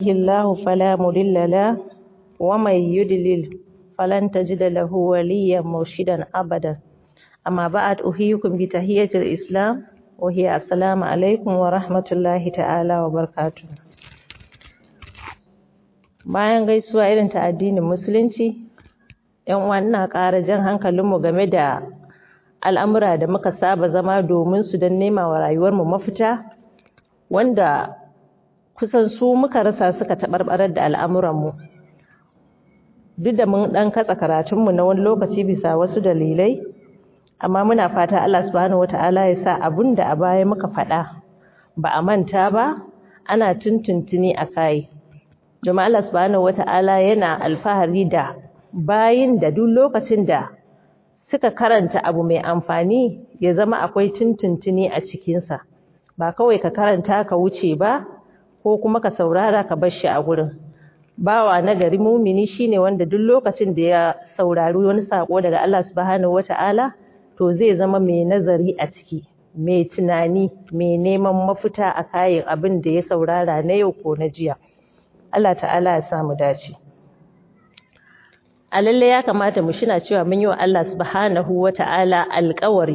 الله فلا مضل له ومن يضلل فلن تجد له وليا مرشدا أبدا أما بعد أحييكم بتحية الإسلام وهي السلام عليكم ورحمة الله تعالى وبركاته bayan gaisuwa irin ta addinin musulunci yan uwa ina ƙara jan hankalinmu game da al'amura da muka saba zama domin su don nema wa rayuwarmu mafita wanda kusan su muka rasa suka taɓarɓarar da al'amuranmu duk da mun ɗan katsa karatunmu na wani lokaci bisa wasu dalilai amma muna fata Allah subhanahu wata'ala ya sa abin da a baya muka faɗa ba a manta ba ana tuntuntuni a kai domin Allah subhanahu wata'ala yana alfahari da bayin da duk lokacin da suka karanta abu mai amfani ya zama akwai tuntuntuni a cikinsa ba kawai ka karanta ka wuce ba ko kuma ka saurara ka bar shi a gurin bawa na gari mumini shine wanda duk lokacin da ya saurari wani sako daga Allah subhanahu wata'ala to zai zama mai nazari a ciki mai tunani mai neman mafita a kayan abin da ya saurara na yau ko na jiya Allah ta'ala ya samu dace a lalle ya kamata mu shina cewa mun yi wa Allah subhanahu wata'ala alƙawari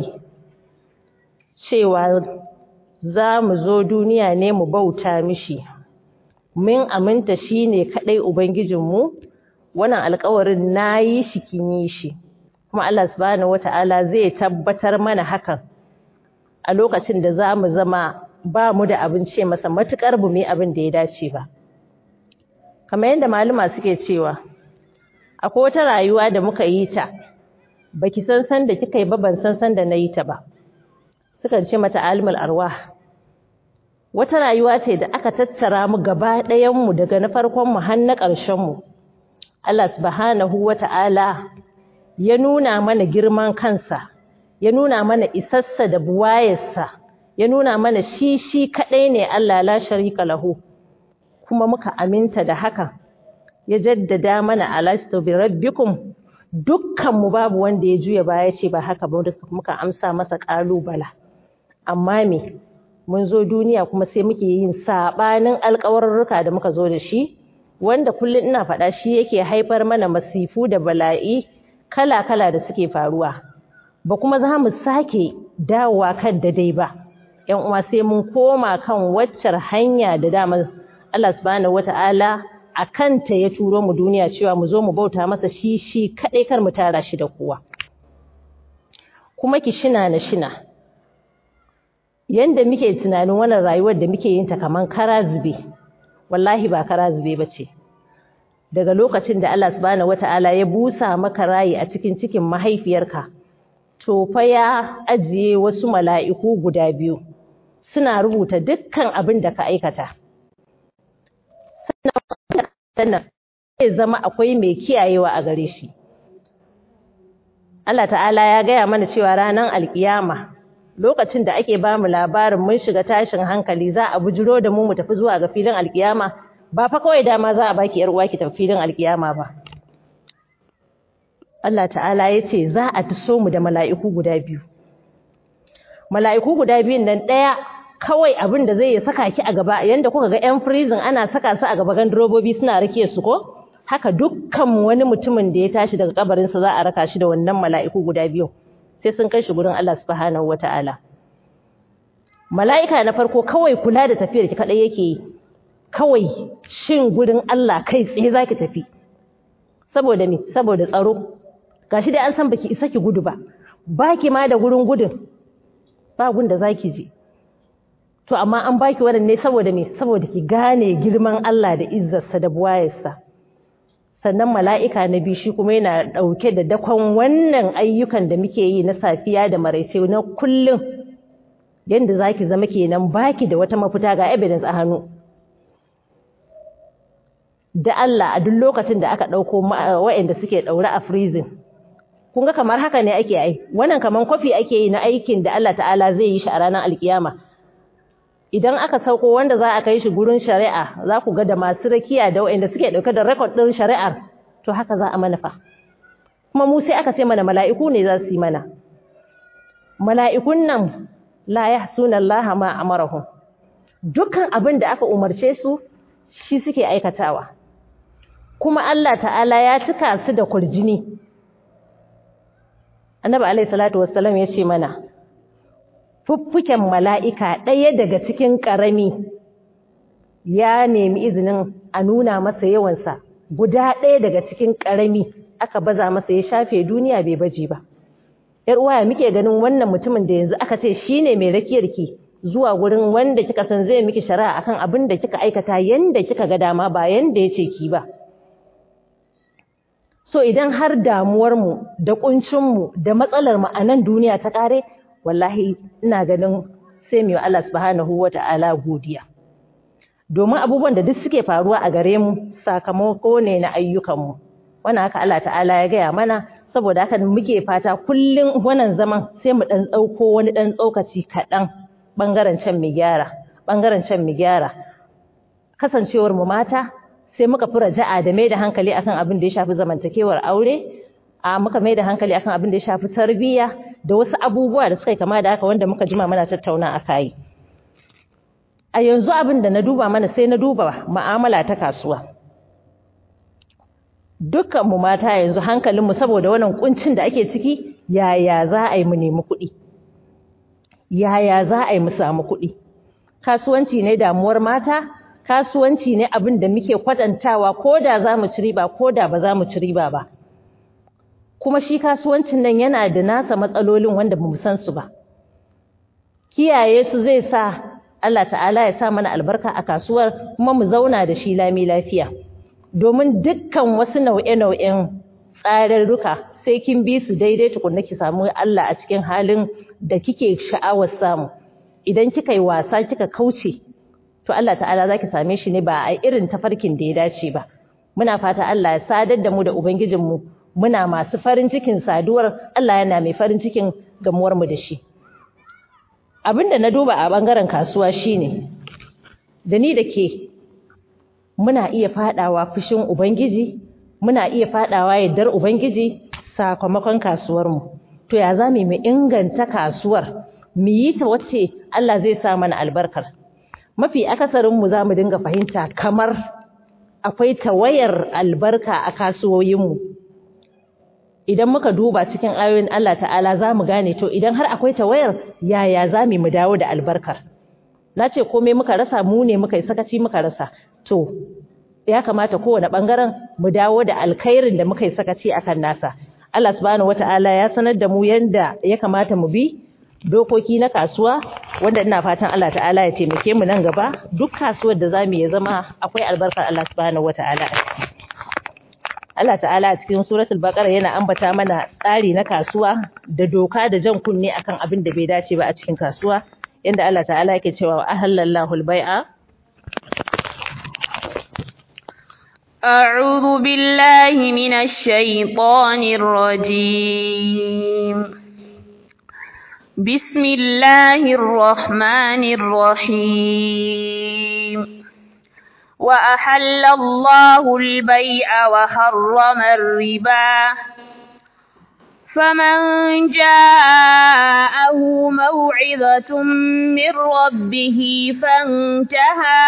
cewa za mu zo duniya ne mu bauta mishi mun aminta shi ne kaɗai Ubangijinmu wannan alƙawarin na yi shi kin yi shi kuma Allah subhanahu wata'ala zai tabbatar mana hakan a lokacin da za mu zama ba mu da abin ce masa matuƙar bu mu abin da ya dace ba kamar yadda maluma suke cewa akwai wata rayuwa da muka yi ta baki san san da kika yi ba ban san san da na yi ta ba sukan ce mata alimul arwah wata rayuwa ce da aka tattara mu gaba ɗayan mu daga na farkon mu har na ƙarshen mu Allah subhanahu wata'ala ya nuna mana girman kansa ya nuna mana isassa da buwayarsa ya nuna mana shi shi kaɗai ne Allah la sharika lahu kuma muka aminta da hakan ya jaddada mana alastu bi rabbikum dukkan mu babu wanda ya juya baya ce ba haka ba muka amsa masa kalubala amma me mun zo duniya kuma sai muke yin sabanin alƙawarruka da muka zo da shi wanda kullum ina faɗa shi yake haifar mana masifu da bala'i kala-kala da suke faruwa ba kuma za mu sake dawowa kan dai ba yan uwa sai mun koma kan waccar hanya da dama Allah subhanahu wata'ala a kanta ya turo mu duniya cewa mu zo mu bauta masa shi shi kaɗai kar mu tara shi da kowa kuma ki shina na shina yanda muke tunanin wannan rayuwar da muke yin ta kaman kara zube wallahi ba kara zube bace daga lokacin da Allah subhanahu wata'ala ya busa maka rayi a cikin cikin mahaifiyarka to fa ya ajiye wasu mala'iku guda biyu suna rubuta dukkan abin da ka aikata sannan zai zama akwai mai kiyayewa a gare shi Allah ta'ala ya gaya mana cewa ranar alkiyama lokacin da ake ba mu labarin mun shiga tashin hankali za a bujiro da mu mu tafi zuwa ga filin alkiyama ba fa kawai dama za a baki yar uwa ki tafi filin alkiyama ba Allah ta'ala ya ce za a taso mu da mala'iku guda biyu mala'iku guda biyun nan ɗaya kawai abin da zai saka ki a gaba yanda kuka ga yan prison ana saka su a gaba gan robobi suna rake su ko haka dukkan wani mutumin da ya tashi daga kabarinsa za a raka shi da wannan mala'iku guda biyu sai sun kai shi gurin Allah subhanahu wata'ala mala'ika na farko kawai kula da tafiyar ki kadai yake yi kawai shin gurin Allah kai tsaye zaki tafi saboda me saboda tsaro gashi dai an san baki isa ki gudu ba baki ma da gurin gudun ba gun da zaki je to amma an baki wannan ne saboda me saboda ki gane girman Allah da izzarsa da buwayarsa sannan mala'ika na biyu shi kuma yana ɗauke da dakon wannan ayyukan da muke yi na safiya da maraice na kullum yadda za ki zama kenan baki da wata mafita ga evidence a hannu da Allah a duk lokacin da aka ɗauko waɗanda suke ɗaure a freezing kun ga kamar haka ne ake ai wannan kamar kwafi ake yi na aikin da Allah ta'ala zai yi shi a ranar alkiyama idan aka sauko wanda za a kai shi gurin shari'a za ku ga da masu rakiya da waɗanda suke ɗauke da rekod ɗin shari'ar to haka za a manufa kuma mu sai aka ce mana mala'iku ne za su yi mana mala'ikun nan la yahsuna Allah ma amarahum dukkan abin da aka umarce su shi suke aikatawa kuma Allah ta'ala ya cika su da kurjini annabi alaihi salatu wassalam ya ce mana fuffuken mala'ika ɗaya daga cikin ƙarami ya nemi izinin a nuna masa yawansa guda ɗaya daga cikin ƙarami aka baza masa ya shafe duniya bai baje ba ‘yar uwa muke ganin wannan mutumin da yanzu aka ce shi ne mai rakiyarki zuwa gurin wanda kika san zai miki shari'a akan abin da kika aikata yanda kika ga dama ba yanda ya ce ki ba so idan har damuwarmu da ƙuncinmu da matsalarmu a nan duniya ta ƙare wallahi ina ganin sai mu yi Allah subhanahu wa ta'ala godiya domin abubuwan da duk suke faruwa a gare mu sakamako ne na ayyukanmu wannan haka Allah ta'ala ya gaya mana saboda haka muke fata kullum wannan zaman sai mu dan tsauko wani dan tsokaci kaɗan ɓangaren can mu gyara ɓangaren can mu gyara kasancewar mu mata sai muka fi raja'a da mai da hankali akan abin da ya shafi zamantakewar aure a muka mai da hankali akan abin da ya shafi tarbiyya da wasu abubuwa da suka kama da haka wanda muka jima muna tattauna a kai a yanzu abin da na duba mana sai na duba mu'amala ta kasuwa dukkanmu mata yanzu hankalinmu saboda wannan kuncin da ake ciki yaya za a yi mu nemi kuɗi yaya za a yi mu samu kuɗi kasuwanci ne damuwar mata kasuwanci ne abin da muke kwatantawa ko da za mu ci riba ko da ba za mu ci riba ba kuma shi kasuwancin nan yana da nasa matsalolin wanda ba mu san su ba kiyaye su zai sa Allah ta'ala ya sa mana albarka a kasuwar kuma mu zauna da shi lami lafiya domin dukkan wasu nau'e-nau'en tsararruka sai kin bi su daidai tukunna ki samu Allah a cikin halin da kike sha'awar samu idan kika yi wasa kika kauce to Allah ta'ala zaki same shi ne ba a irin tafarkin da ya dace ba muna fata Allah ya sadar da mu da ubangijinmu muna masu farin cikin saduwar Allah yana mai farin cikin gamuwar mu da shi abinda na duba a bangaren kasuwa shine da ni da ke muna iya fadawa fushin ubangiji muna iya fadawa yaddar ubangiji sakamakon kasuwar mu to ya zamu mu inganta kasuwar mu yi ta wacce Allah zai sa mana albarkar mafi akasarin mu zamu dinga fahimta kamar akwai tawayar albarka a kasuwoyin mu idan muka duba cikin ayoyin Allah ta'ala za mu gane to idan har akwai tawayar yaya za mu dawo da albarkar na ce komai muka rasa mu ne muka yi sakaci muka rasa to ya kamata kowane ɓangaren mu dawo da alkhairin da muka yi sakaci akan nasa Allah subhanahu wata'ala ya sanar da mu yanda ya kamata mu bi dokoki na kasuwa wanda ina fatan Allah ta'ala ya taimake mu nan gaba duk kasuwar da za mu yi zama akwai albarkar Allah subhanahu wata'ala a ciki Allah ta'ala a cikin suratul baqara yana ambata mana tsari na kasuwa da doka da jan kunne akan abin da bai dace ba a cikin kasuwa yanda Allah ta'ala yake cewa ahallallahu al-bai'a أعوذ بالله من الشيطان الرجيم بسم الله الرحمن الرحيم وأحل الله البيع وحرم الربا فمن جاءه موعظة من ربه فانتهى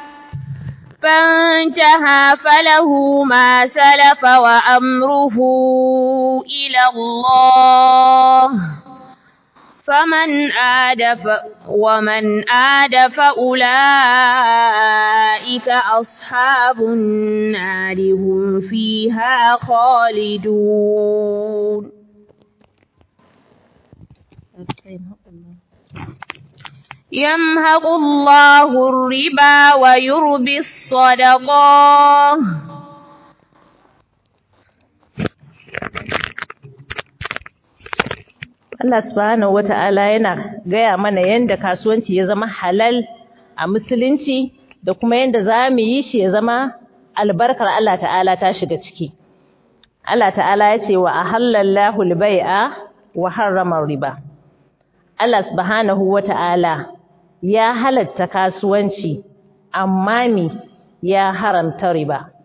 فانتهى فله ما سلف وأمره إلى الله فمن عاد ف... ومن عاد فأولئك أصحاب النار هم فيها خالدون يمهق الله الربا ويربي الصدقات Allah subhanahu wata'ala yana gaya mana yanda kasuwanci ya zama halal a musulunci da kuma yanda za mu yi shi ya zama albarkar Allah ta'ala ta shiga ciki. Allah ta'ala ya ce wa ahallallahu al-bai'a wa harrama riba. Allah subhanahu wata'ala ya halatta kasuwanci amma mi ya haramta riba.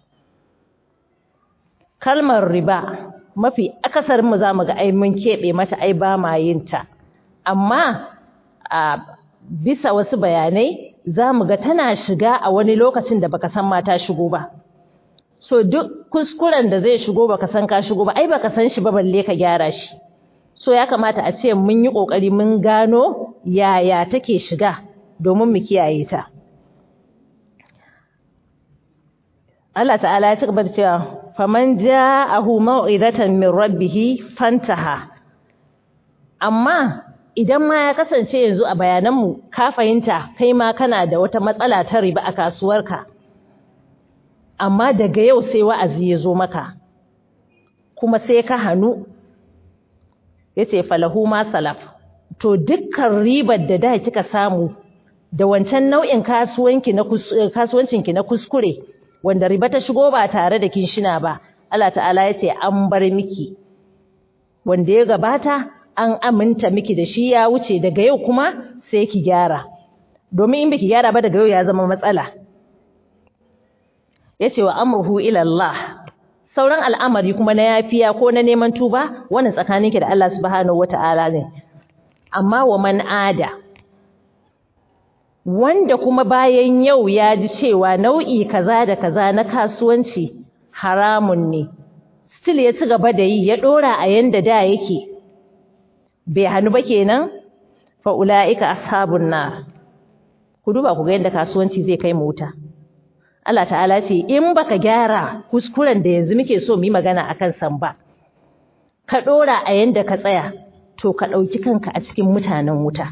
Kalmar riba mafi akasarin mu zamu ga ai mun kebe mata ai ba ma yin ta amma a bisa wasu bayanai za mu ga tana shiga a wani lokacin da baka san ma ta shigo ba so duk kuskuren da zai shigo baka san ka shigo ba ai baka san shi ba balle ka gyara shi so ya kamata a ce mun yi kokari mun gano yaya take shiga domin mu kiyaye ta Allah ta'ala ya ci gaba da cewa faman ja'ahu mau'izatan min rabbih fantaha amma idan ma ya kasance yanzu a bayananmu ka fahimta kai ma kana da wata matsala ta riba a kasuwarka amma daga yau sai wa'azi ya zo maka kuma sai ka hannu ya ce falahu ma salaf to dukkan ribar da da kika samu da wancan nau'in kasuwancinki na kuskure wanda riba ta shigo ba tare da kin shina ba Allah ta'ala ya ce an bar miki wanda ya gabata an aminta miki da shi ya wuce daga yau kuma sai ki gyara domin in biki gyara ba daga yau ya zama matsala yace wa amruhu ila Allah sauran al'amari kuma na yafiya ko na neman tuba wannan tsakaninki da Allah subhanahu wata'ala ne amma wa man ada wanda kuma bayan yau ya ji cewa nau'i kaza da kaza na kasuwanci haramun ne still ya ci gaba da yi ya dora a yanda da yake bai hannu ba kenan fa ulaika ashabun nar ku duba ku ga yanda kasuwanci zai kai mu wuta Allah ta'ala ce in baka gyara kuskuren da yanzu muke so mu yi magana akan san ba ka dora a yanda ka tsaya to ka dauki kanka a cikin mutanen wuta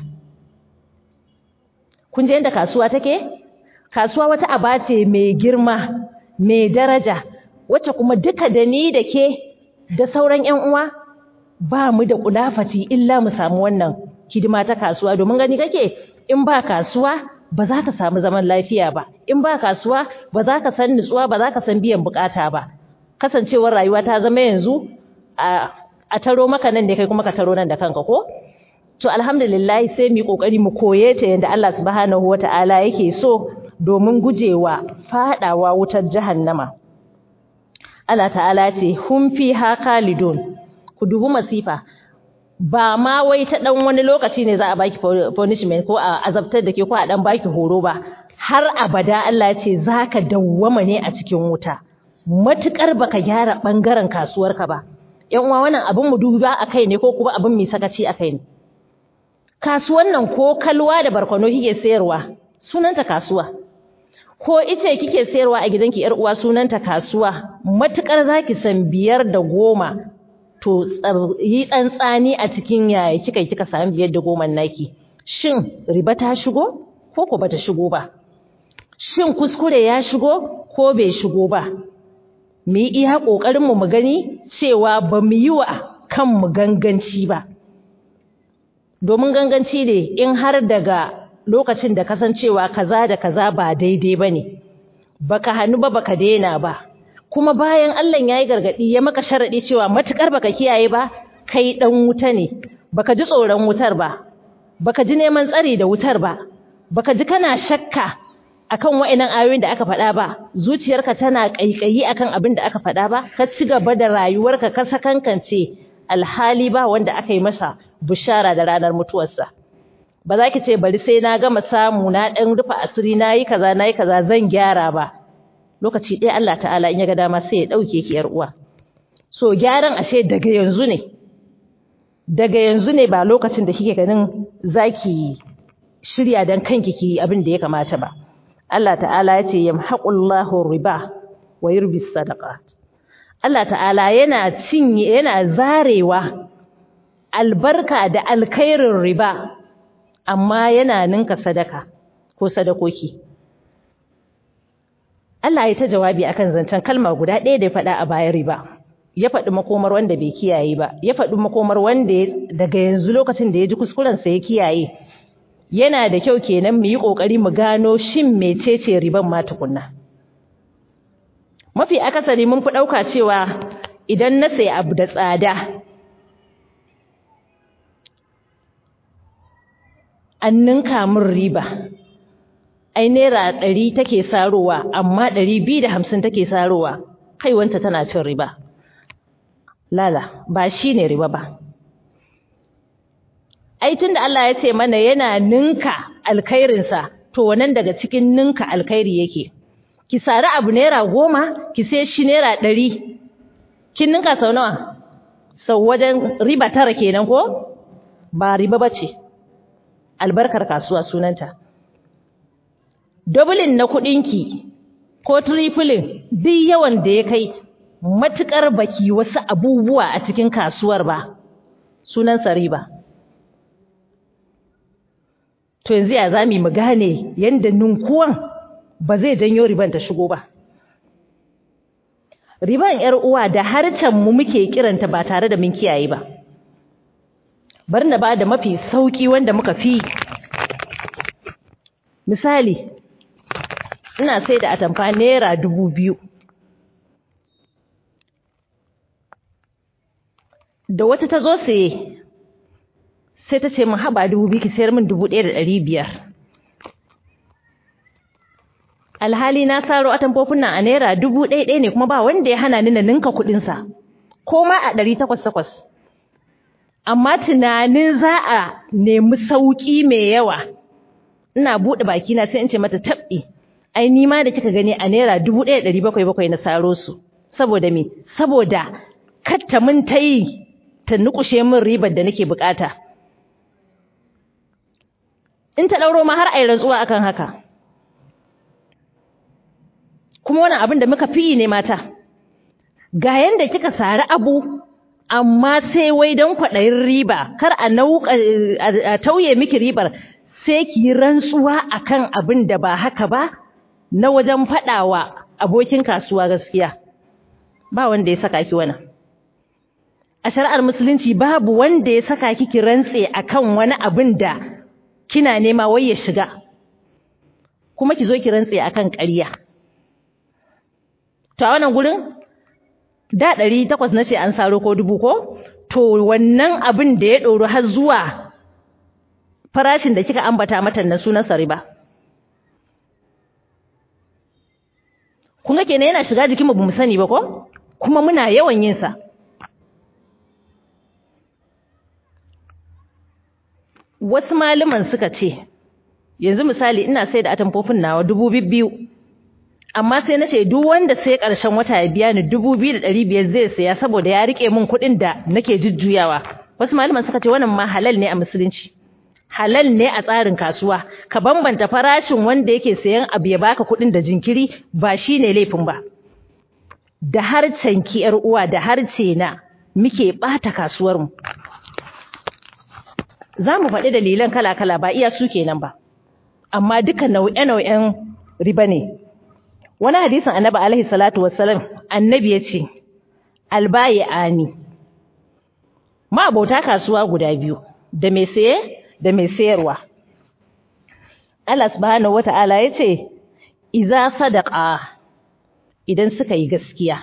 kun je yanda kasuwa take kasuwa wata aba ce mai girma mai daraja wacce kuma duka da ni da ke da sauran ƴan uwa ba mu da kudafaci illa mu samu wannan hidima ta kasuwa domin gani kake in ba kasuwa ba za ka samu zaman lafiya ba in ba kasuwa ba za ka san nutsuwa ba za ka san biyan bukata ba kasancewar rayuwa ta zama yanzu a, a taro maka nan da kai kuma ka taro nan da kanka ko to alhamdulillah sai mu yi kokari mu koye ta yanda Allah subhanahu wataala yake so domin gujewa fadawa wutar jahannama Allah ta'ala ce hum fiha khalidun ku dubi masifa ba ma wai ta dan wani lokaci ne za a baki punishment ko a azabtar da ke ko a dan baki horo ba har abada Allah ya ce zaka dawwama ne a cikin wuta matukar baka gyara bangaren kasuwarka ba yan uwa wannan abin mu duba akai ne ko kuma abin mai sakaci akai ne kasuwan nan ko kalwa da barkwano kike sayarwa sunanta kasuwa ko ice kike sayarwa a gidanki yar uwa sunanta kasuwa matukar zaki san biyar da goma to yi tsantsani a cikin yaya kika kika samu biyar da goma naki shin riba ta shigo ko ko bata shigo ba shin kuskure ya shigo ko bai shigo ba mu yi iya kokarin mu mu gani cewa ba mu yi wa kanmu ganganci ba domin ganganci ne in har daga lokacin da kasancewa kaza da kaza ba daidai bane baka hannu ba baka daina ba kuma bayan Allah ya yi gargaɗi ya maka sharaɗi cewa matuƙar baka kiyaye ba kai ɗan wuta ne baka ji tsoron wutar ba baka ji neman tsari da wutar ba baka ji kana shakka akan wa'annan ayoyin da aka faɗa ba zuciyarka tana ƙaiƙayi akan abin da aka faɗa ba ka ci gaba da rayuwarka ka sakankance alhali ba wanda aka yi masa bushara da ranar mutuwarsa ba za ki ce bari sai na gama samu na ɗan rufe asiri na yi kaza na yi kaza zan gyara ba lokaci ɗaya Allah ta'ala in ya ga dama sai ya ɗauke ki uwa. So gyaran ashe daga yanzu ne, daga yanzu ne ba lokacin da kike ganin zaki shirya don kanki ki abin da ya kamata ba. Allah ta'ala ya ce yamhaqullahu riba wa yurbi sadaqa. Allah ta'ala yana cinye yana zarewa albarka da alkhairin riba amma yana ninka sadaka ko sadakoki. Allah ya ta jawabi akan zancen kalma guda ɗaya da ya faɗa a bayan riba. Ya faɗi makomar wanda bai kiyaye ba, ya faɗi makomar wanda daga yanzu lokacin da ya ji kuskurensa ya kiyaye. Yana da kyau kenan mu yi ƙoƙari mu gano shin mecece riban ma tukunna. Mafi akasari mun fi ɗauka cewa idan na sayi abu da tsada, an ninka min riba. ai naira ɗari take sarowa amma ɗari biyu da hamsin take sarowa kai wanta tana cin riba lala ba shi ne riba ba ai tun da Allah ya ce mana yana ninka alkhairinsa to to wannan daga cikin ninka alkhairi yake ki sari abu naira goma ki sai shi naira ɗari kin ninka sau nawa sau wajen riba tara kenan ko ba riba ba ce albarkar kasuwa sunanta dublin na kuɗinki ko tripling duk yawan da ya kai matuƙar baki wasu abubuwa a cikin kasuwar ba sunansa riba to yanzu ya za mu gane yadda ninkuwan ba zai janyo riban ta shigo ba riban yar uwa da harcen mu muke kiranta ba tare da mun kiyaye ba bar na ba da mafi sauki wanda muka fi misali ina sai da atamfa naira dubu biyu da wata ta zo saye sai ta ce min haba dubu biyu ki sayar min dubu ɗaya da ɗari biyar alhali na saro atamfofin nan a naira dubu ɗaya ɗaya ne kuma ba wanda ya hana ni na ninka kuɗinsa ko ma a ɗari takwas takwas amma tunanin za a nemi sauƙi mai yawa ina buɗe bakina sai in ce mata tabɓi ai ni ma da kika gani a naira dubu ɗaya ɗari bakwai bakwai na saro su saboda me saboda katta mun ta yi ta nukushe min ribar da nake bukata in ta ɗauro ma har a yi rantsuwa akan haka kuma wannan abin da muka fi ne mata ga yanda kika sari abu amma sai wai don kwaɗayin riba kar a nauka a tauye miki ribar sai ki yi rantsuwa akan abin da ba haka ba na wajen faɗawa abokin kasuwa gaskiya ba wanda ya saka ki wannan a shari'ar musulunci babu wanda ya saka ki ki rantse akan wani abin da kina nema wai ya shiga kuma ki zo ki rantse akan ƙarya to a wannan gurin da ɗari takwas na ce an saro ko dubu ko to wannan abin da ya ɗoro har zuwa farashin da kika ambata mata na sunan riba. kun ga kenan yana shiga jikinmu bamu sani ba ko kuma muna yawan yin sa wasu malaman suka ce yanzu misali ina sai da atamfofin nawa dubu biyu amma sai na ce duk wanda sai ƙarshen wata ya biya ni dubu biyu da ɗari biyar zai saya saboda ya riƙe min kuɗin da nake jujjuyawa wasu malaman suka ce wannan ma halal ne a musulunci halal ne a tsarin kasuwa ka bambanta farashin wanda yake sayan abu ya baka kuɗin da jinkiri ba shine laifin ba da harcen ki yar uwa da harce na muke ɓata kasuwar mu za mu faɗi dalilan kala-kala ba iya su kenan ba amma duka nau'e-nau'en riba ne wani hadisin annabi alaihi salatu wassalam annabi ya ce albayi ani ma abota kasuwa guda biyu da mai saye da mai sayarwa Allah subhanahu wata'ala ya ce iza sadaqa idan suka yi gaskiya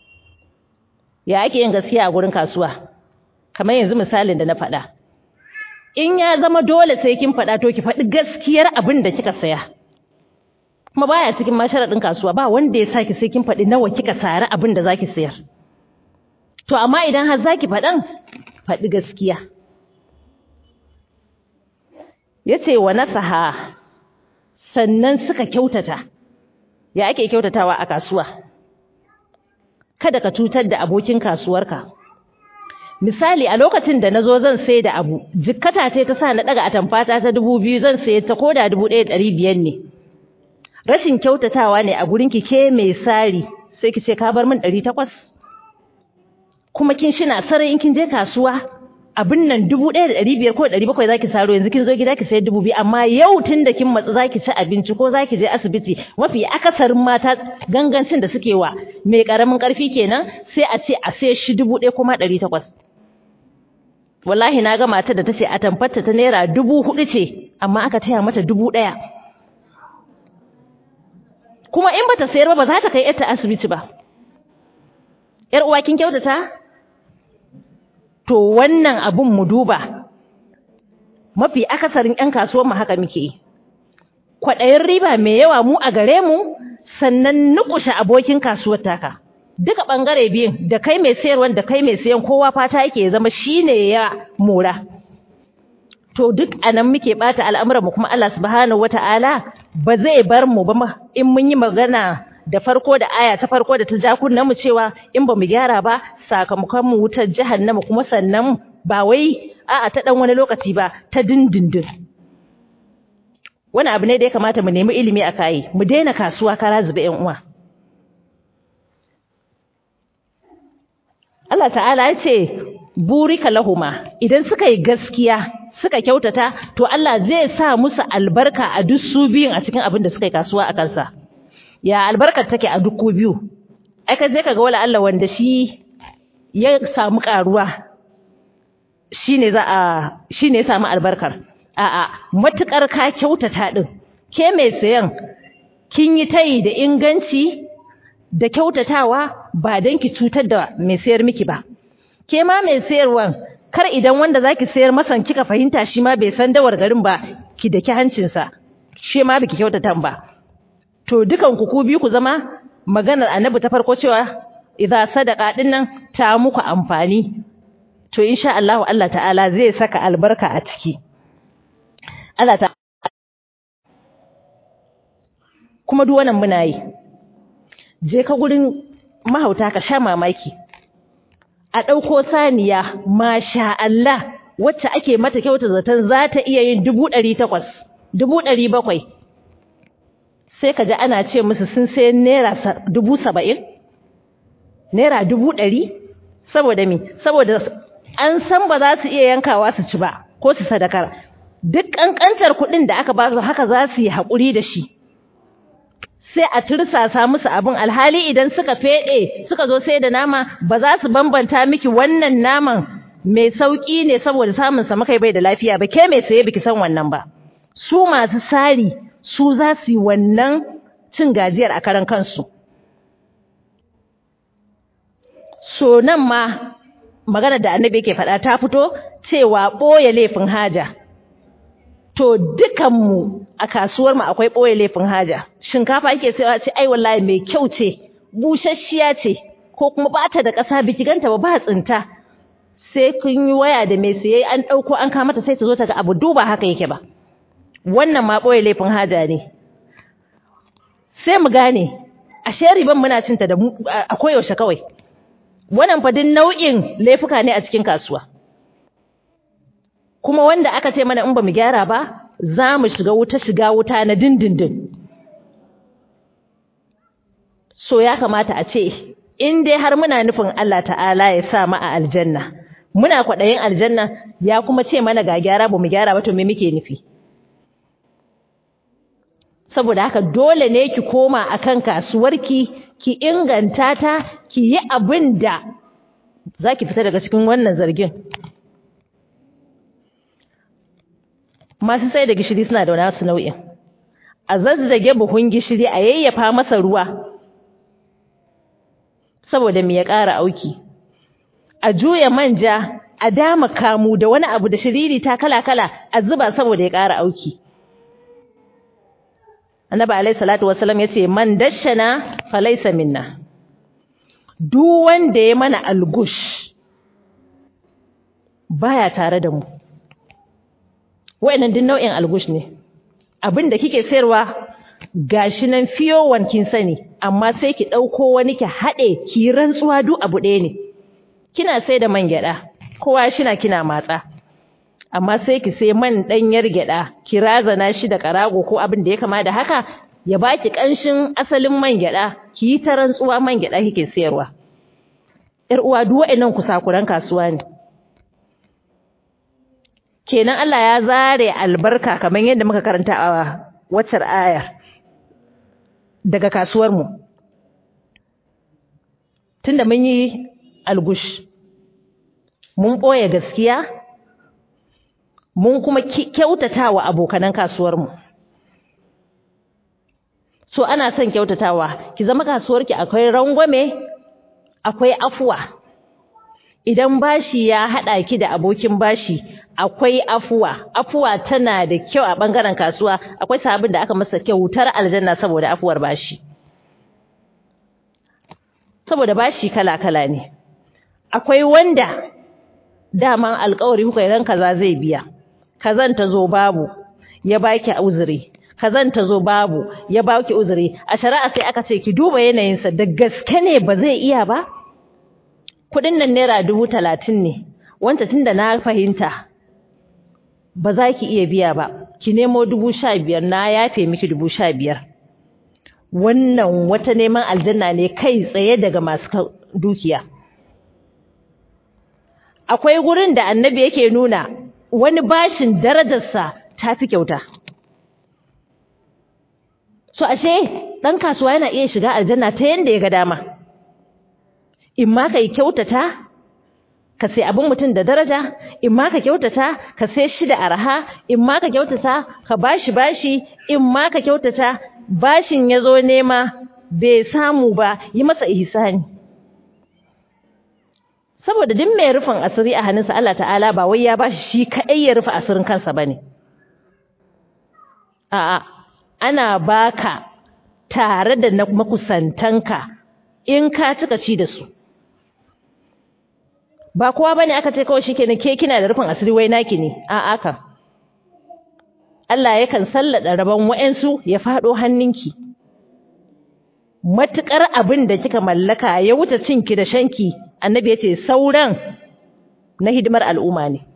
ya ake yin gaskiya a gurin kasuwa kamar yanzu misalin da na faɗa in ya zama dole sai kin faɗa to ki faɗi gaskiyar abin da kika saya kuma baya cikin masharaɗin kasuwa ba wanda ya saki sai kin faɗi nawa kika sari abin da zaki sayar to amma idan har zaki faɗan faɗi gaskiya yace wa nasaha sannan suka kyautata ya ake kyautatawa a kasuwa kada ka cutar da abokin kasuwarka misali a lokacin da nazo zan sai da abu jikkata ce ta sa na daga atamfata ta dubu biyu zan saye ta koda dubu ɗaya ɗari biyar ne rashin kyautatawa ne a gurin ki ke mai sari sai ki ce ka bar min ɗari takwas kuma kin shina sarai in kin je kasuwa abin nan dubu ɗaya da ɗari biyar ko ɗari bakwai zaki saro yanzu kin zo gida ki sayar dubu biyu amma yau tun da kin matsu zaki ci abinci ko zaki je asibiti mafi akasarin mata gangancin da suke wa mai ƙaramin ƙarfi kenan sai a ce a sai shi dubu ɗaya kuma ɗari takwas wallahi na ga matar da ta ce a tamfarta ta naira dubu hudu ce amma aka taya mata dubu ɗaya kuma in bata sayar ba ba za ta kai yarta asibiti ba yar uwa kin kyautata to wannan abun mu duba mafi akasarin ƴan kasuwar mu haka muke yi kwaɗayin riba mai yawa mu a gare mu sannan nukushe abokin kasuwar taka duka ɓangare biyun da kai mai sayarwa da kai mai sayan kowa fata yake zama shine ya mora to duk anan muke bata al'amuran mu kuma Allah subhanahu wata'ala ba zai bar mu ba in mun yi magana da farko da aya ta farko da ta ja kunnan mu cewa in ba mu gyara ba sakamakon mu wutar jahannama kuma sannan ba wai a'a ta dan wani lokaci ba ta dindindin wani abu ne da ya kamata mu nemi ilimi a kai mu daina kasuwa kara zube yan uwa Allah ta'ala ya ce burika lahuma idan suka yi gaskiya suka kyautata to Allah zai sa musu albarka a duk su biyun a cikin abin da suka yi kasuwa a kansa ya albarkar take a duk biyu ai ka je kaga wala Allah wanda shi ya samu karuwa shine za a shine ya samu albarkar a'a matukar ka kyautata din ke mai sayan kin yi tayi da inganci da kyautatawa ba dan ki cutar da mai sayar miki ba ke ma mai sayarwan kar idan wanda zaki sayar masa kika fahimta shi ma bai san dawar garin ba ki daki hancinsa shi ma biki kyautata ba to dukan ku ku biyu ku zama maganar annabi ta farko cewa idza sadaqa dinnan ta muku amfani to insha Allah Allah ta'ala zai saka albarka a ciki Allah ta kuma duk wannan muna yi je ka gurin mahauta ka sha mamaki a ɗauko saniya masha Allah wacce ake mata kyauta zaton za ta iya yin dubu ɗari takwas dubu ɗari bakwai sai ka ji ana ce musu sun sai naira dubu saba'in naira dubu ɗari saboda mi saboda an san ba za su iya yankawa su ci ba ko su sadakar duk ƙanƙantar kuɗin da aka ba su haka za su yi haƙuri da shi sai a tursasa musu abin alhali idan suka feɗe suka zo sai da nama ba za su bambanta miki wannan naman mai sauƙi ne saboda samun sa makai bai da lafiya ba ke mai saye biki san wannan ba su masu sari su za su yi wannan cin gajiyar a karan kansu so nan ma magana da annabi yake faɗa ta fito cewa ɓoye laifin haja to dukanmu a kasuwar mu akwai ɓoye laifin haja shinkafa yake sai ce ai wallahi mai kyau ce busasshiya ce ko kuma bata da ƙasa biki ganta ba ba tsinta sai kun yi waya da mai siye an ɗauko an kama ta sai ta zo ta ga abu duba haka yake ba wannan ma ɓoye laifin haja ne sai mu gane ashe riban muna cinta da a koyaushe kawai wannan fa duk nau'in laifuka ne a cikin kasuwa kuma wanda aka ce mana in ba mu gyara ba za mu shiga wuta shiga wuta na dindindin so ya kamata a ce in dai har muna nufin Allah ta'ala ya sa mu a aljanna muna kwaɗayin aljanna ya kuma ce mana ga gyara ba mu gyara ba to me muke nufi saboda haka dole ne ki koma akan kasuwarki ki inganta ta ki yi abin da za ki fita daga cikin wannan zargin masu sai da gishiri suna da nasu nau'in a zazzage buhun gishiri a yayyafa masa ruwa saboda me ya ƙara auki a juya manja a dama kamu da wani abu da shiriri ta kala-kala a zuba saboda ya ƙara auki annabi alayhi salatu wasallam yace man dashana falaysa minna duk wanda ya mana algush baya tare da mu wayannan din nau'in algush ne abinda kike sayarwa gashi nan fiyo kin sani amma sai ki dauko wani ki hade ki rantsuwa duk abu ɗaya ne kina sai da man gyada kowa shina kina matsa amma sai ki sai man ɗanyar gyaɗa ki razana shi da ƙarago ko abin da ya kama da haka ya baki ƙanshin asalin man gyaɗa ki yi ta rantsuwa man gyaɗa kike sayarwa ƴar uwa duk waɗannan kusakuran kasuwa ne kenan Allah ya zare albarka kamar yadda muka karanta a waccar ayar daga kasuwar mu tunda mun yi algush mun ɓoye gaskiya mun kuma kyautatawa abokanan kasuwarmu so ana son kyautatawa ki zama kasuwarki akwai rangwame akwai afuwa idan bashi ya haɗa ki da abokin bashi akwai afuwa afuwa tana da kyau a ɓangaren kasuwa akwai sabon da aka masa kyautar aljanna saboda afuwar bashi saboda bashi kala-kala ne akwai wanda daman alkawari kuka ran kaza zai biya kazan ta zo babu ya baki uzuri kazan ta zo babu ya baki uzuri a shari'a sai aka ce ki duba yanayinsa da gaske ne ba zai iya ba kudin nan naira dubu talatin ne wanda tunda na fahimta ba za ki iya biya ba ki nemo dubu sha biyar na yafe miki dubu sha biyar wannan wata neman aljanna ne kai tsaye daga masu dukiya akwai gurin da annabi yake nuna wani bashin darajarsa ta fi kyauta so ashe ɗan kasuwa yana iya shiga aljanna ta yanda ya ga dama in ma ka yi kyautata ka sai abin mutum da daraja in ma ka kyautata ka sai shi da araha in ma ka kyautata ka bashi bashi in ma ka kyautata bashin ya zo nema bai samu ba yi masa ihsani saboda duk mai rufin asiri a hannunsa Allah ta'ala ba wai ya bashi shi kaɗai ya rufe asirin kansa bane a'a ana baka tare da na makusantanka in ka cika ci da su ba kowa bane aka ce kawai shikenan ke kina da rufin asiri wai naki ne a'a ka Allah yakan sallada rabon wa'ansu ya fado hannunki matukar abin da kika mallaka ya wuce cinki da shanki annabi yace sauran na hidimar al'umma ne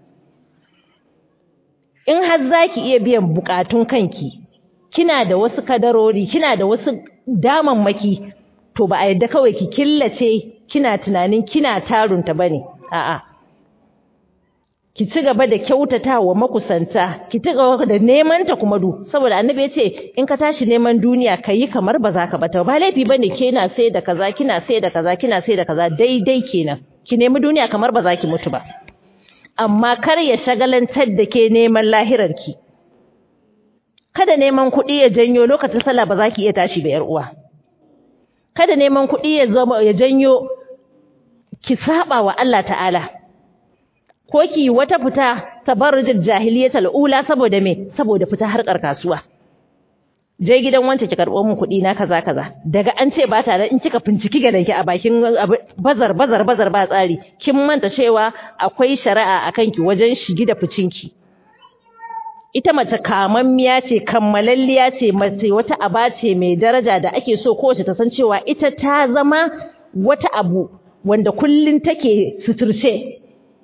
in har zaki iya biyan bukatun kanki kina da wasu kadarori kina da wasu damammaki to ba a yadda kawai ki killace kina tunanin kina tarunta bane a'a ki ci gaba da kyautatawa makusanta ki ci gaba da neman ta kuma du saboda annabi yace in ka tashi neman duniya kayi kamar ba za ka bata ba laifi bane kina sai da kaza kina sai da kaza kina sai da kaza daidai kenan ki nemi duniya kamar ba za ki mutu ba amma kar ya shagalantar da ke neman lahirarki kada neman kuɗi ya janyo lokacin sallah ba za ki iya tashi da yar uwa kada neman kuɗi ya zama ya janyo ki saba wa Allah ta'ala ko ki wata fita tabarrujul jahiliyatul ula saboda me saboda fita harkar kasuwa je gidan wance ki karbo min kuɗi na kaza kaza daga an ce ba ta da in kika finciki gadanki a bakin bazar bazar bazar ba tsari kin manta cewa akwai shari'a akan ki wajen shigi da ficinki ita mace kamammiya ce kammalalliya ce mace wata aba ce mai daraja da ake so kowace ta san cewa ita ta zama wata abu wanda kullun take suturce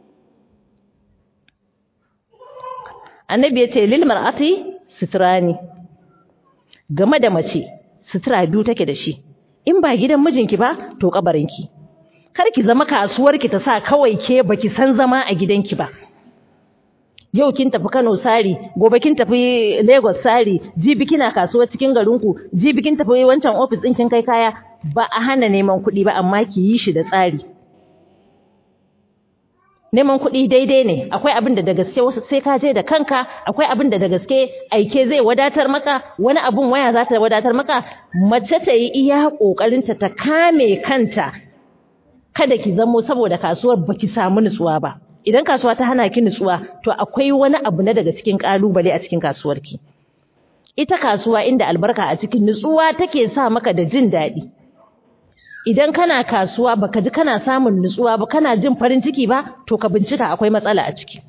annabi ya ce lil mar'ati suturani game da mace sutura biyu take da shi in ba gidan mijinki ba to kabarinki kar ki zama kasuwarki ta sa kawai ke baki san zama a gidanki ba yau kin tafi Kano sari gobe kin tafi Lagos sari jibi kina kasuwa cikin garinku jibi kin tafi wancan office din kin kai kaya ba a hana neman kuɗi ba amma ki yi shi da tsari neman kuɗi daidai ne akwai abin da da gaske wasu sai ka je da kanka akwai abin da da gaske aike zai wadatar maka wani abun waya za ta wadatar maka mace ta yi iya ƙoƙarinta ta kame kanta kada ki zamo saboda kasuwar baki samu nutsuwa ba idan kasuwa ta hana ki nutsuwa to akwai wani abu na daga cikin kalubale a cikin kasuwarki ita kasuwa inda albarka a cikin nutsuwa take sa maka da jin daɗi idan kana kasuwa baka ji kana samun nutsuwa ba kana jin farin ciki ba to ka bincika akwai matsala a ciki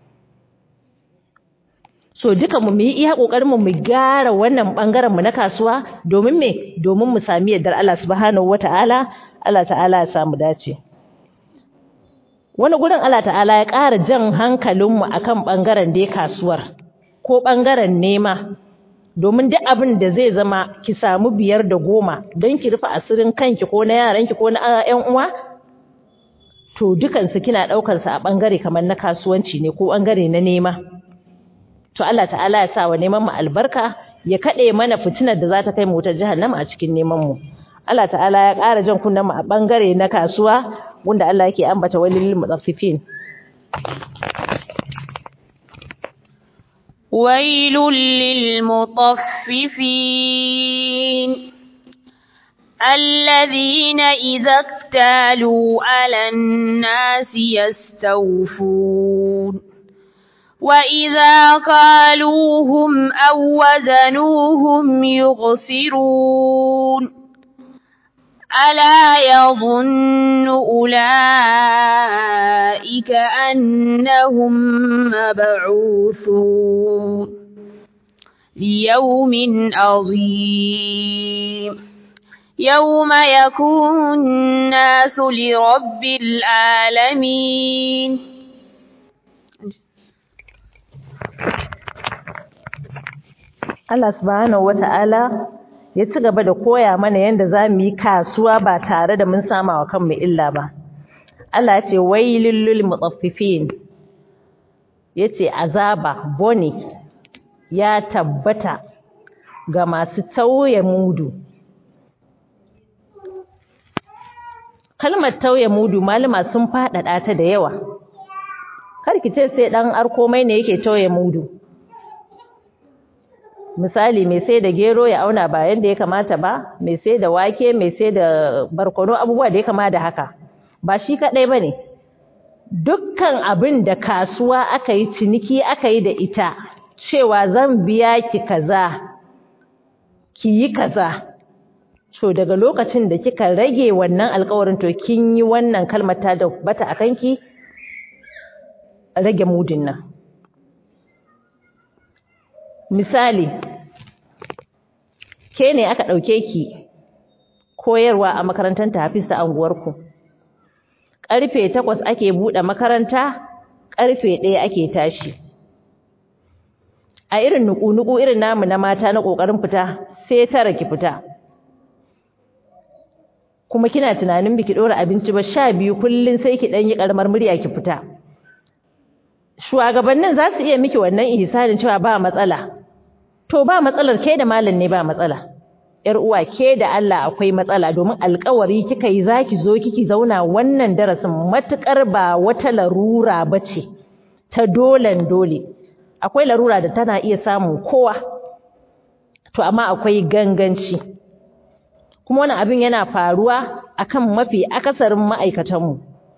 so duka mu yi iya kokarin mu mu gyara wannan bangaren mu na kasuwa domin me domin mu sami yardar Allah subhanahu wataala Allah ta'ala ya samu dace wani gurin Allah ta'ala ya ƙara jan hankalinmu akan ɓangaren dai kasuwar ko ɓangaren nema domin duk abin da zai zama ki samu biyar da goma don ki rufe asirin kanki ko na yaranki ko na ƴan uwa to dukansu kina ɗaukansu a ɓangare kamar na kasuwanci ne ko ɓangare na nema to Allah ta'ala ya sa wa neman mu albarka ya kaɗe mana fitinar da za ta kai mu wutar jahannama a cikin neman mu Allah ta'ala ya ƙara jan kunnen mu a ɓangare na kasuwa wanda Allah yake ambata walil mutaffifin wailul lil mutaffifin alladhina idza iktalu 'alan nasi yastawfun وإذا قالوهم أو وزنوهم يغسرون ألا يظن أولئك أنهم مبعوثون ليوم عظيم يوم يكون الناس لرب العالمين Allah subhanahu wata'ala ya ci gaba da koya mana yadda za mu yi kasuwa ba tare da mun sama wa kanmu illa ba. Allah ce wailul lil mutaffifin yace azaba bone ya tabbata ga masu tauye mudu. Kalmar tauye mudu malama sun faɗaɗa ta da yawa. Kar ki ce sai ɗan arkomai ne yake tauye mudu. misali mai sai da gero ya auna ba yadda ya kamata ba mai sai da wake mai sai da barkono abubuwa da ya kama da haka ba shi kaɗai ba ne dukkan abin da kasuwa aka yi ciniki aka yi da ita cewa zan biya ki kaza ki yi kaza to daga lokacin da kika rage wannan alkawarin to kin yi wannan kalmar ta da bata a kanki rage mudin nan misali ke ne aka ɗauke ki koyarwa a makarantar tafis ta anguwarku ƙarfe takwas ake buɗe makaranta ƙarfe ɗaya ake tashi a irin nuku-nuku irin namu na mata na ƙoƙarin fita sai tara ki fita kuma kina tunanin biki ɗora abinci ba sha biyu kullum sai ki ɗan yi ƙaramar murya ki fita shugabannin za su iya miki wannan ihsanin cewa ba matsala to ba matsalar ke da malam ne ba matsala yar uwa ke da Allah akwai matsala domin alƙawari kika yi zaki zo kiki zauna wannan darasin matukar ba wata larura bace ta dolen dole akwai larura da tana iya samun kowa to amma akwai ganganci kuma wannan abin yana faruwa akan mafi akasarin ma'aikatanmu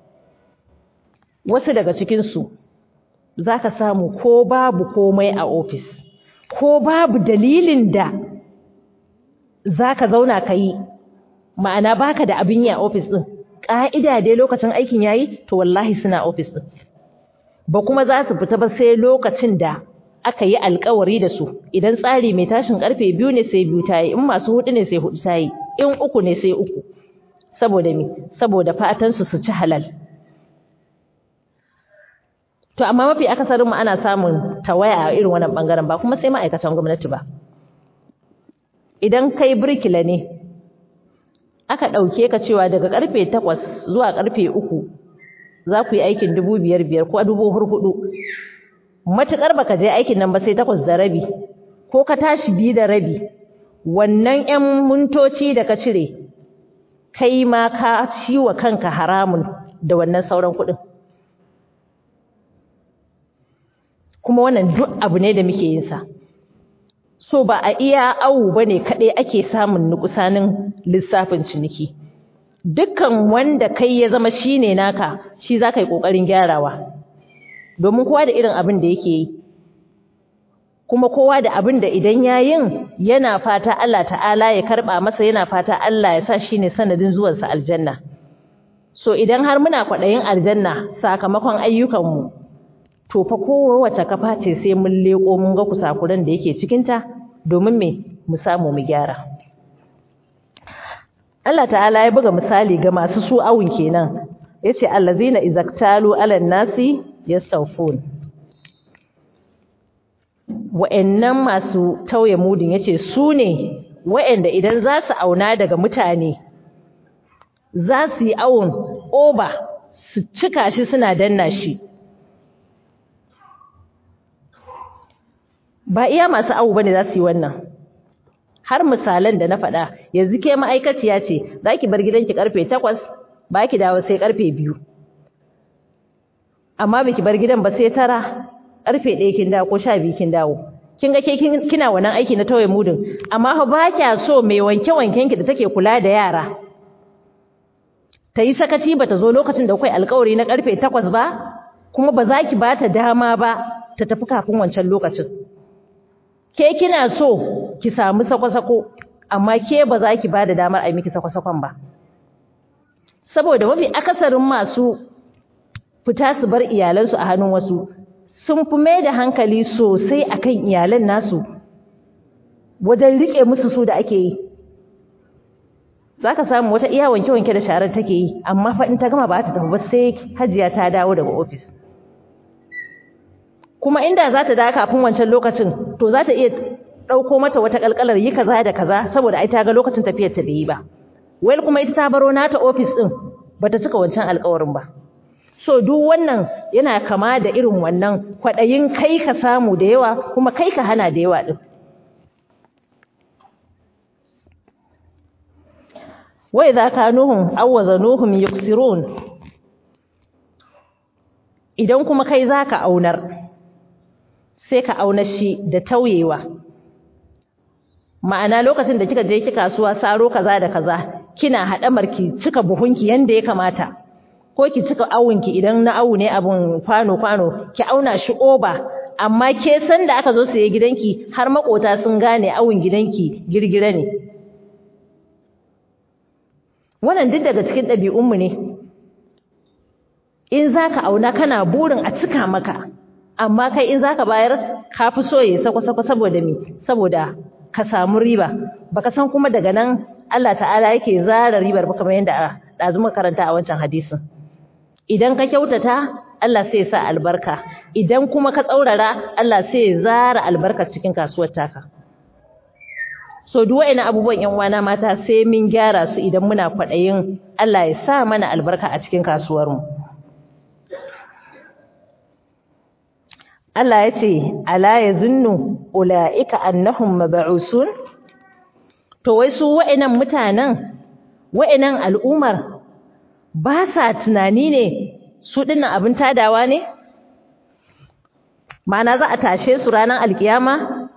wasu daga cikinsu za ka samu ko babu komai a ofis ko babu dalilin da za ka zauna ka yi ma'ana baka da abin yi a ofis ɗin ƙa'ida dai lokacin aikin yayi to wallahi suna ofis ɗin ba kuma za su fita ba sai lokacin da aka yi alkawari da su idan tsari mai tashin karfe biyu ne sai biyu ta yi in masu hudu ne sai hudu ta yi in uku ne sai uku saboda me saboda fatan su su ci halal To amma mafi akasarin mu ana samun tawaya a irin wannan bangaren ba kuma sai ma'aikatan gwamnati ba. Idan kai birkila ne aka ɗauke ka cewa daga karfe takwas zuwa karfe uku za ku yi aikin dubu biyar biyar ko dubu hurhudu. Matuƙar baka je aikin nan ba sai takwas da rabi ko ka tashi biyu da rabi wannan 'yan mintoci da ka cire kai ma ka ciwa kanka haramun da wannan sauran kuɗin. kuma wannan duk abu ne da muke yin sa so ba a iya awu bane kadai ake samun nukusanin lissafin ciniki dukkan wanda kai ya zama shine naka shi zaka yi kokarin gyarawa domin kowa da irin abin da yake yi kuma kowa da abin da idan yayin yana fata Allah ta'ala ya karba masa yana fata Allah ya sa shine sanadin zuwansa aljanna so idan har muna kwaɗayin aljanna sakamakon ayyukanmu to fa kowace kafa ce sai mun leko mun ga kusakuran da yake cikinta domin me mu samu mu gyara Allah ta'ala ya buga misali ga masu su awun kenan yace allazina izaktalu alan nasi yastawfun wa'annan masu tauye mudin yace su ne wa'anda idan za su auna daga mutane za su yi awun oba su cika shi suna danna shi ba iya masu awu bane za su yi wannan har misalan da na faɗa yanzu ke ma'aikaciya ce za ki bar gidanki karfe takwas ba ki dawo sai karfe biyu amma biki bar gidan ba sai tara karfe ɗaya kin dawo ko sha biyu kin dawo kin ga ke kina wannan aiki na tauye mudun amma fa ba kya so mai wanke wanken ki da take kula da yara ta yi sakaci ba ta zo lokacin da kai alkawari na karfe takwas ba kuma ba za ki ba ta dama ba ta tafi kafin wancan lokacin ke kina so ki samu sako-sako amma ke ba za ki ba da damar a yi miki sako-sakon ba saboda mafi akasarin masu fita su bar iyalansu a hannun wasu sun fi mai da hankali sosai akan iyalan nasu wajen riƙe musu su da ake yi za ka samu wata iya wanke-wanke da sharar take yi amma fa in ta gama ba ta tafi ba sai hajiya ta dawo daga ofis kuma inda za ta dawo kafin wancan lokacin to za ta iya ɗauko mata wata ƙalƙalar yi kaza da kaza saboda ai ta ga lokacin tafiyar ta bai yi ba wai kuma ita ta baro nata ofis ɗin bata cika wancan alƙawarin ba so duk wannan yana kama da irin wannan kwaɗayin kai ka samu da yawa kuma kai ka hana da yawa ɗin wai za ka nuhun awwaza nuhun yuksirun idan kuma kai za ka aunar sai ka auna shi da tauyewa ma'ana lokacin da kika je ki kasuwa saro kaza da kaza kina haɗamar ki cika buhunki yanda ya kamata ko ki cika awunki idan na awu ne abun kwano kwano ki auna shi oba amma ke san da aka zo saye gidanki har makota sun gane awun gidanki girgira ne wannan duk daga cikin ɗabi'unmu ne in zaka auna kana burin a cika maka amma kai in zaka bayar ka fi so ya sako-sako saboda me saboda ka samu riba baka san kuma daga nan Allah ta'ala yake zara ribar ba kamar yadda ɗazu muka karanta a wancan hadisin idan ka kyautata Allah sai ya sa albarka idan kuma ka tsaurara Allah sai ya zara albarka cikin kasuwar taka so duk wa'annan abubuwan ƴan uwana mata sai mun gyara su idan muna kwaɗayin Allah ya sa mana albarka a cikin kasuwar mu Allah ya ce ala yazunnu ulaika annahum mab'usun to wai su wa'annan mutanen wa'annan al'umar ba sa tunani ne su dinnan abin tadawa ne ma'ana za a tashe su ranar alkiyama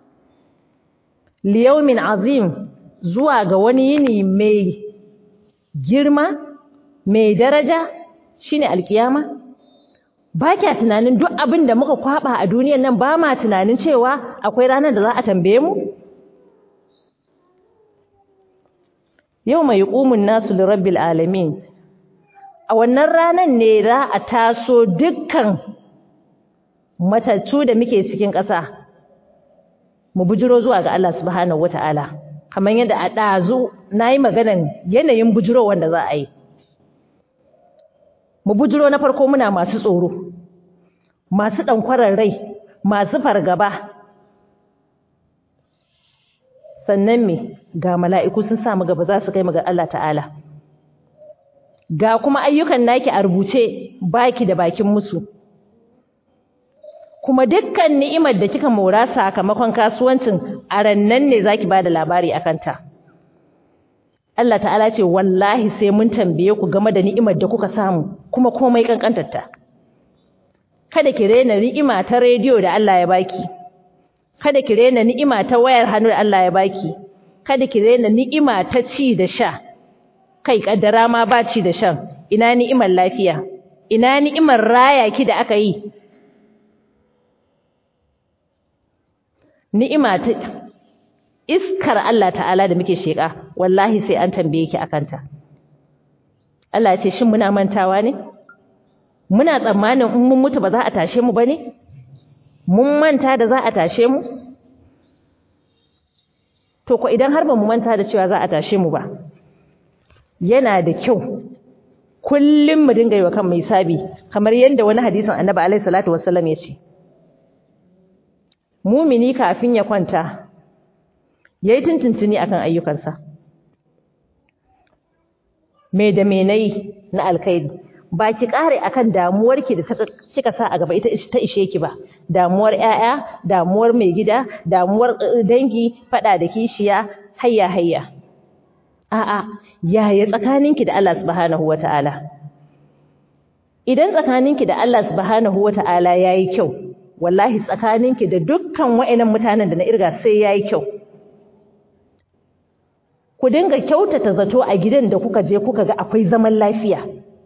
liyaumin azim zuwa ga wani yini mai girma mai daraja shine alkiyama ba kya tunanin duk abin da muka kwaba a duniyar nan ba ma tunanin cewa akwai ranar da za a tambaye mu yau mai ƙumun nasu lirabbil alamin a wannan ranar ne za a taso dukkan matattu da muke cikin ƙasa mu bujiro zuwa ga Allah subhanahu wata'ala kamar yadda a ɗazu na yi maganan yanayin bujiro wanda za a yi mu bujiro na farko muna masu tsoro masu ɗankwarar rai masu fargaba sannan me ga mala'iku sun samu gaba za su kai mu ga Allah ta'ala ga kuma ayyukan naki a rubuce baki da bakin musu kuma dukkan ni'imar da kika mora sakamakon kasuwancin a rannan ne zaki bada labari akan ta Allah ta'ala ce wallahi sai mun tambaye ku game da ni'imar da kuka samu kuma komai kankantar ta kada ki rena ni'ima ta rediyo da Allah ya baki kada ki rena ni'ima ta wayar hannu da Allah ya baki kada ki rena ni'ima ta ci da sha kai kaddara ma ba ci da shan ina ni'imar lafiya ina ni'imar raya ki da aka yi ni'ima ta iskar Allah ta'ala da muke sheka wallahi sai an tambaye ki akan ta Allah ya ce shin muna mantawa ne muna tsammanin in mun mutu ba za a tashe mu bane mun manta da za a tashe mu to ko idan har ba mu manta da cewa za a tashe mu ba yana da kyau kullum mu dinga yi wa kanmu hisabi kamar yadda wani hadisin annabi alaihi salatu wassalam ya ce mumini kafin ya kwanta yayi tuntuntuni akan ayyukansa me da me nayi na alkhairi ba ki kare akan damuwarki da kika sa a gaba ita ta ishe ki ba damuwar 'ya'ya, damuwar mai gida damuwar dangi fada da kishiya hayya hayya a'a yaya tsakaninki da Allah subhanahu wataala idan tsakaninki da Allah subhanahu wataala yayi kyau wallahi tsakaninki da dukkan wa'annan mutanen da na irga sai yayi kyau ku dinga kyautata zato a gidan da kuka je kuka ga akwai zaman lafiya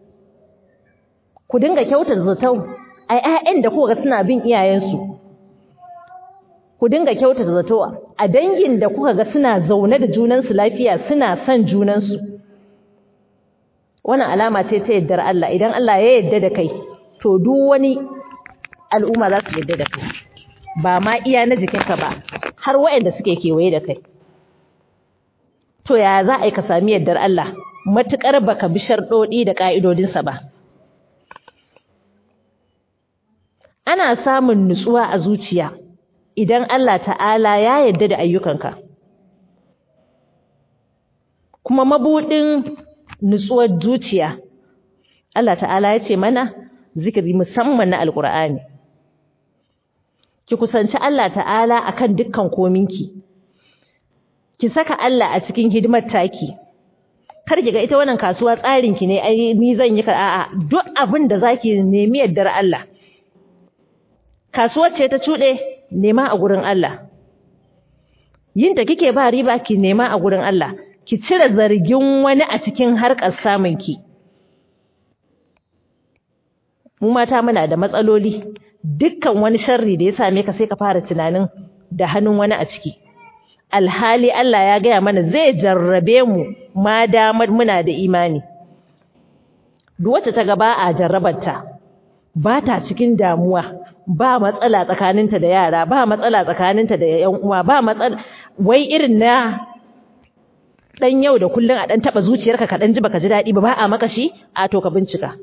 ku dinga kyautata zato a ƴaƴan da kuka ga suna bin iyayensu ku dinga kyautata zato a dangin da kuka ga suna zaune da junansu lafiya suna son junansu wannan alama ce ta yardar Allah idan Allah ya yarda da kai to duk wani al'umma za su yarda da kai ba ma iya na jikinka ba har waɗanda suke kewaye da kai to ya za a yi ka sami yardar Allah matuƙar baka bi sharɗoɗi da ƙa'idodinsa ba ana samun nutsuwa a zuciya idan Allah ta'ala ya yarda da ayyukanka kuma mabuɗin nutsuwar zuciya Allah ta'ala ya ce mana zikiri musamman na alƙur'ani ki kusanci Allah ta'ala akan dukkan kominki ki saka Allah a cikin hidimar taki kar ki ga ita wannan kasuwa tsarin ki ne ai ni zan yi ka a'a duk abin da zaki nemi yaddar Allah kasuwar ce ta cuɗe nema a gurin Allah yin da kike ba riba ki nema a gurin Allah ki cire zargin wani a cikin harkar samun ki mu mata muna da matsaloli dukkan wani sharri da ya same ka sai ka fara tunanin da hannun wani a ciki alhali Allah ya gaya mana zai jarrabe mu ma damar muna da imani duk wacce ta ga ba a jarrabarta ba ta cikin damuwa ba matsala tsakaninta da yara ba matsala tsakaninta da ƴan uwa ba matsala wai irin na dan yau da kullun a dan taba zuciyarka ka dan ji baka ji dadi ba ba a maka shi a to ka bincika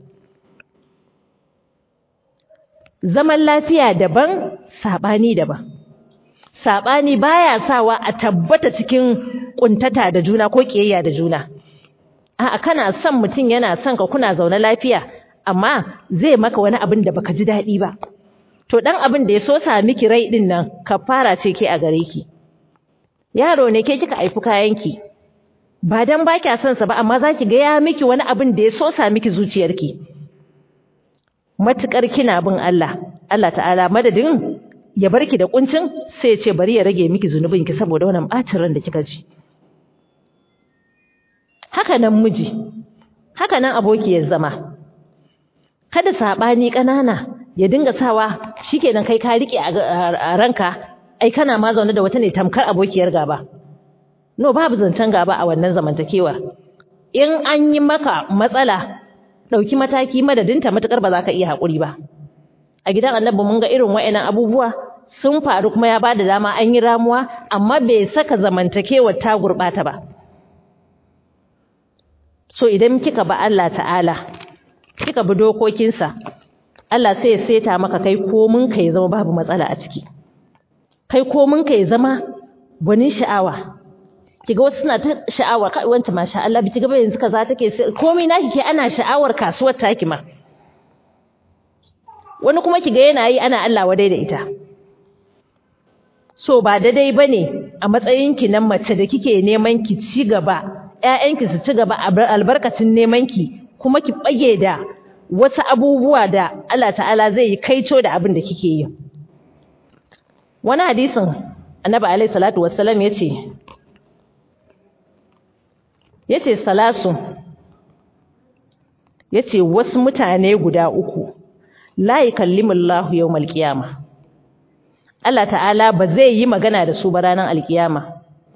zaman lafiya daban sabani daban sabani baya sawa a tabbata cikin kuntata da juna ko kiyayya da juna a'a kana son mutum yana son ka kuna zaune lafiya amma zai maka wani abin da baka ji dadi ba to dan abin da ya so sa miki rai din nan kafara ce ke a gare ki yaro ne ke kika aifi kayanki ba dan ba kya son sa ba amma zaki ga ya miki wani abin da ya so sa miki zuciyarki matukar kina bin Allah Allah ta'ala madadin ya barki da kuncin sai ya ce bari ya rage miki zunubin ki saboda wannan bacin ran da kika ji haka nan miji haka nan abokiyar zama kada sabani kanana ya dinga sawa shikenan kai ka rike a ranka ai kana ma zaune da wata ne tamkar abokiyar gaba no babu zancen gaba a wannan zamantakewar in an yi maka matsala dauki mataki madadinta matukar ba za ka iya hakuri ba a gidan annabi mun ga irin wayannan abubuwa sun faru kuma ya bada dama an yi ramuwa amma bai saka zamantakewar ta gurbata ba so idan kika ba Allah ta'ala kika bi dokokinsa Allah sai ya seta maka kai komin ka ya zama babu matsala a ciki kai komin ka ya zama gwanin sha'awa kiga wasu suna ta sha'awar kai wanta masha Allah bi kiga ba yanzu kaza take komai naki ke ana sha'awar kasuwar taki ma wani kuma kiga yana yi ana Allah wadai da ita so ba daidai bane a matsayin ki nan mace da kike neman ki ci gaba ƴaƴanki su ci gaba albarkacin neman ki kuma ki bage da wasu abubuwa da Allah ta'ala zai yi kaito da abin da kike yi wani hadisin annabi alaihi salatu wassalam yace yace salasu yace wasu mutane guda uku la yukallimullahu yawmal qiyama Allah ta'ala ba zai yi magana da su ba ranar alkiyama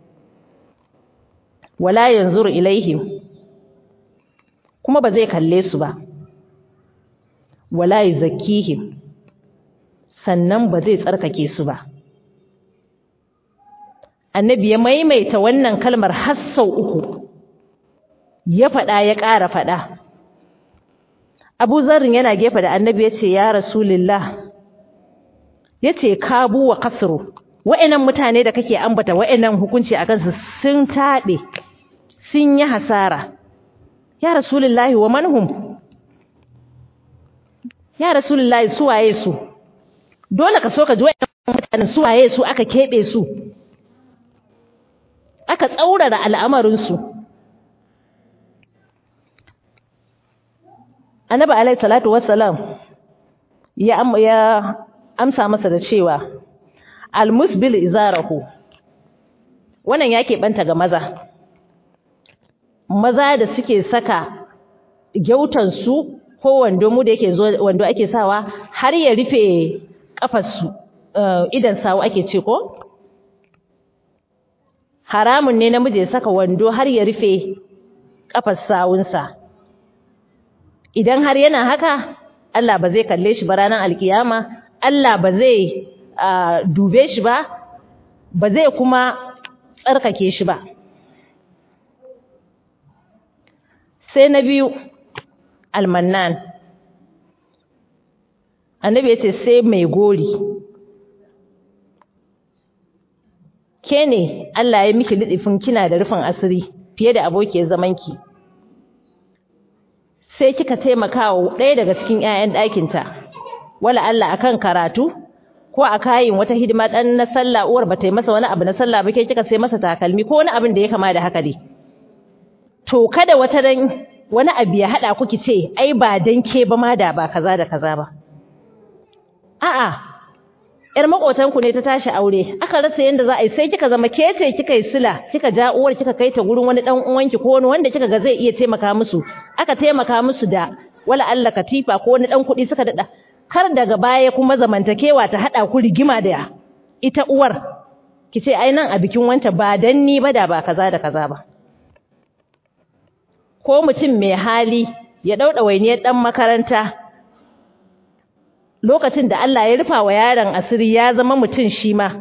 wala yanzuru ilaihim kuma ba zai kalle su ba wala yuzakkihim sannan ba zai tsarkake su ba annabi ya maimaita wannan kalmar har sau uku ya faɗa ya ƙara faɗa abu zarrin yana gefe da annabi ya ce ya rasulillah ya ce kabu wa kasru wa'annan mutane da kake ambata wa'annan hukunci a kansu sun taɓe sun yi hasara ya rasulullahi wa manhum ya rasulullahi su waye su dole ka so ka ji wa'annan mutanen su waye su aka keɓe su aka tsaurara al'amarinsu annabi alaihi salatu wassalam ya ya amsa masa da cewa almusbil izarahu wannan yake banta ga maza maza da suke saka gyautan su ko wando mu da yake zo wando ake sawa har ya rufe kafar su idan sawu ake ce ko haramun ne namiji ya saka wando har ya rufe kafar sawunsa idan har yana haka Allah ba zai kalle shi ba ranar alkiyama Allah ba zai dube shi ba ba zai kuma tsarkake shi ba sai na biyu almannan annabi ya ce sai mai gori ke ne Allah ya miki lidifin kina da rufin asiri fiye da abokiyar zamanki sai kika taimaka wa ɗaya daga cikin 'ya'yan ɗakinta wala Allah akan karatu ko a kayin wata hidima ɗan na sallah uwar ba ta yi masa wani abu na sallah ba ke kika sai masa takalmi ko wani abin da ya kama da haka dai to kada wata dan wani abu ya haɗa ku ki ce ai ba dan ke ba ma da ba kaza da kaza ba a'a yar makotanku ne ta tashi aure aka rasa yanda za a yi sai kika zama ke ce kika yi sila kika ja uwar kika kai ta gurin wani dan uwanki ko wani wanda kika ga zai iya taimaka musu aka taimaka musu da wala Allah katifa ko wani dan kuɗi suka dada kar daga baya kuma zamantakewa ta hada ku rigima da ita uwar kice ai nan a bikin wanta ba dan ni ba da ba kaza da kaza ba ko mutum mai hali ya dauda wainiyar dan makaranta lokacin da Allah ya rufa wa yaron asiri ya zama mutum shi ma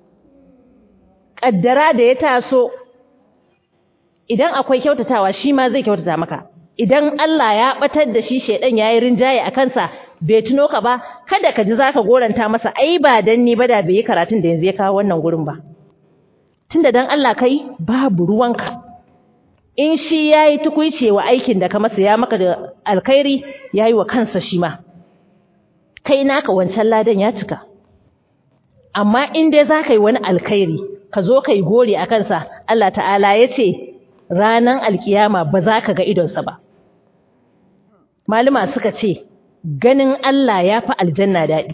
kaddara da ya taso idan akwai kyautatawa shi ma zai kyautata maka idan Allah ya batar da shi shedan yayi rinjaye a kansa bai tuno ka ba kada ka ji zaka goranta masa ai ba dan ni ba da bai yi karatun da yanzu ya kawo wannan gurin ba tunda dan Allah kai babu ruwanka in shi yayi tukuice wa aikin da ka masa ya maka da alkhairi yayi wa kansa shi ma kai naka wancan ladan ya cika amma in dai zaka yi wani alkhairi ka zo kai gori a kansa Allah ta'ala ya ce ranan alkiyama ba za ka ga idonsa ba malama suka ce ganin Allah ya fi aljanna daɗi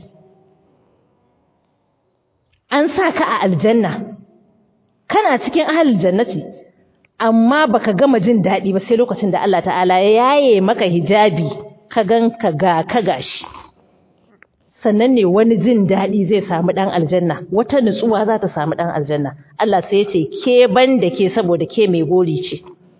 an sa ka a aljanna kana cikin ahalin jannati amma baka gama jin daɗi ba sai lokacin da Allah ta'ala ya yaye maka hijabi ka gan ka ga ka gashi sannan ne wani jin daɗi zai samu ɗan aljanna wata nutsuwa za ta samu ɗan aljanna Allah sai ya ce ke ban da ke saboda ke mai gori ce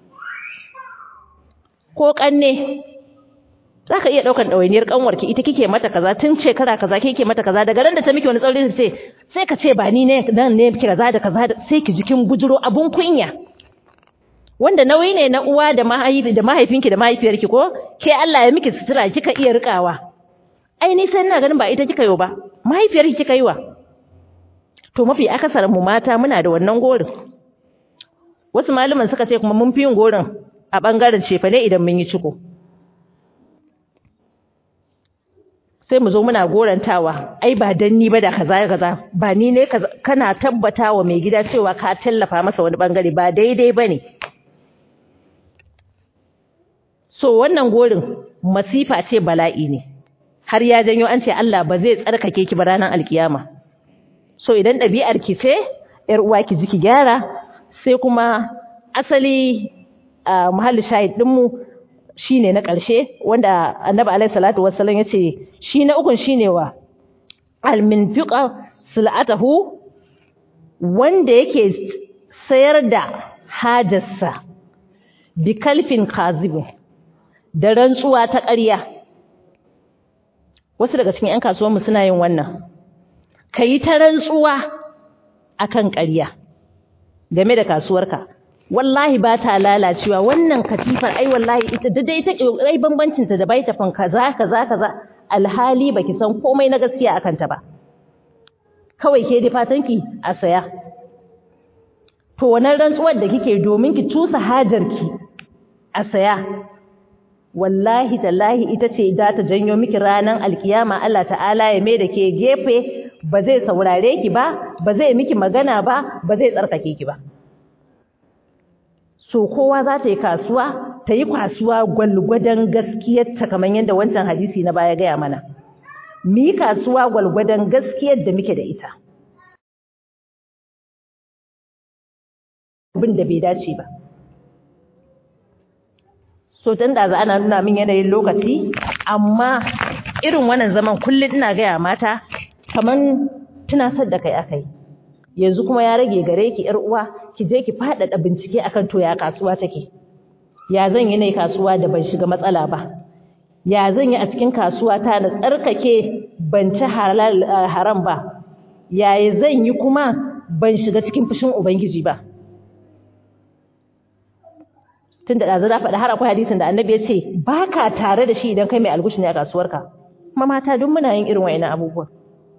ko ƙanne za ka iya ɗaukan ɗawainiyar ƙanwarki ita kike mata kaza tun shekara kaza kike mata kaza daga ran da ta miki wani tsauri ce sai ka ce ba ni ne nan ne miki kaza da kaza sai ki jikin bujuro abun kunya wanda nauyi ne na uwa da mahaifi da mahaifinki da mahaifiyarki ko ke Allah ya miki sutura kika iya rikawa ai ni sai ina ganin ba ita kika yi ba mahaifiyarki kika yi wa to mafi akasarin mu mata muna da wannan gorin wasu malaman suka ce kuma mun fi yin gorin a bangaren cefane idan mun yi ciko sai mu zo muna gorantawa ai ba dan ni ba da kaza kaza ba ni ne kana tabbatawa mai gida cewa ka tallafa masa wani bangare ba daidai bane so wannan gorin masifa ce bala'i ne har ya janyo an ce Allah ba zai tsarkake ki ba ranar alkiyama so idan ɗabi'ar ki ce yar uwa ki ji ki gyara sai kuma asali a muhalli shahid ɗinmu shine na ƙarshe wanda annabi alaihi salatu wassalam yace shi na ukun shine wa alminfiqa silatahu wanda yake sayar da hajarsa bi kalfin kazibin da rantsuwa ta ƙarya wasu daga cikin 'yan kasuwanmu suna yin wannan kayi ta rantsuwa akan ƙarya game da kasuwarka wallahi ba ta lalacewa wannan katifar ai wallahi ita da dai take ai bambancin ta da baita fan kaza kaza kaza alhali baki san komai na gaskiya akan ta ba kawai ke da fatanki a saya to wannan rantsuwar da kike domin ki tusa hajarki a saya wallahi tallahi ita ce za ta janyo miki ranan alkiyama Allah ta'ala ya mai da ke gefe ba zai saurare ki ba ba zai miki magana ba ba zai tsarkake ki ba so kowa za ta yi kasuwa ta yi kasuwa gwalgwadon gaskiyarta kamar yadda wancan hadisi na baya gaya mana mu yi kasuwa gwalgwadon gaskiyar da muke da ita abin da bai dace ba so tun da za ana nuna min yanayin lokaci amma irin wannan zaman kullum ina gaya mata kaman tunasar da kai akai yanzu kuma ya rage gare ki yar uwa ki je ki faɗaɗa bincike akan to ya kasuwa take ya zan yi ne kasuwa da ban shiga matsala ba ya zan yi a cikin kasuwa ta na tsarkake ban ci halal haram ba yaya zan yi kuma ban shiga cikin fushin ubangiji ba tun da ɗazu na faɗi har akwai hadisin da annabi ya ce ba ka tare da shi idan kai mai algushi ne a kasuwarka kuma mata duk muna yin irin wa'ina abubuwan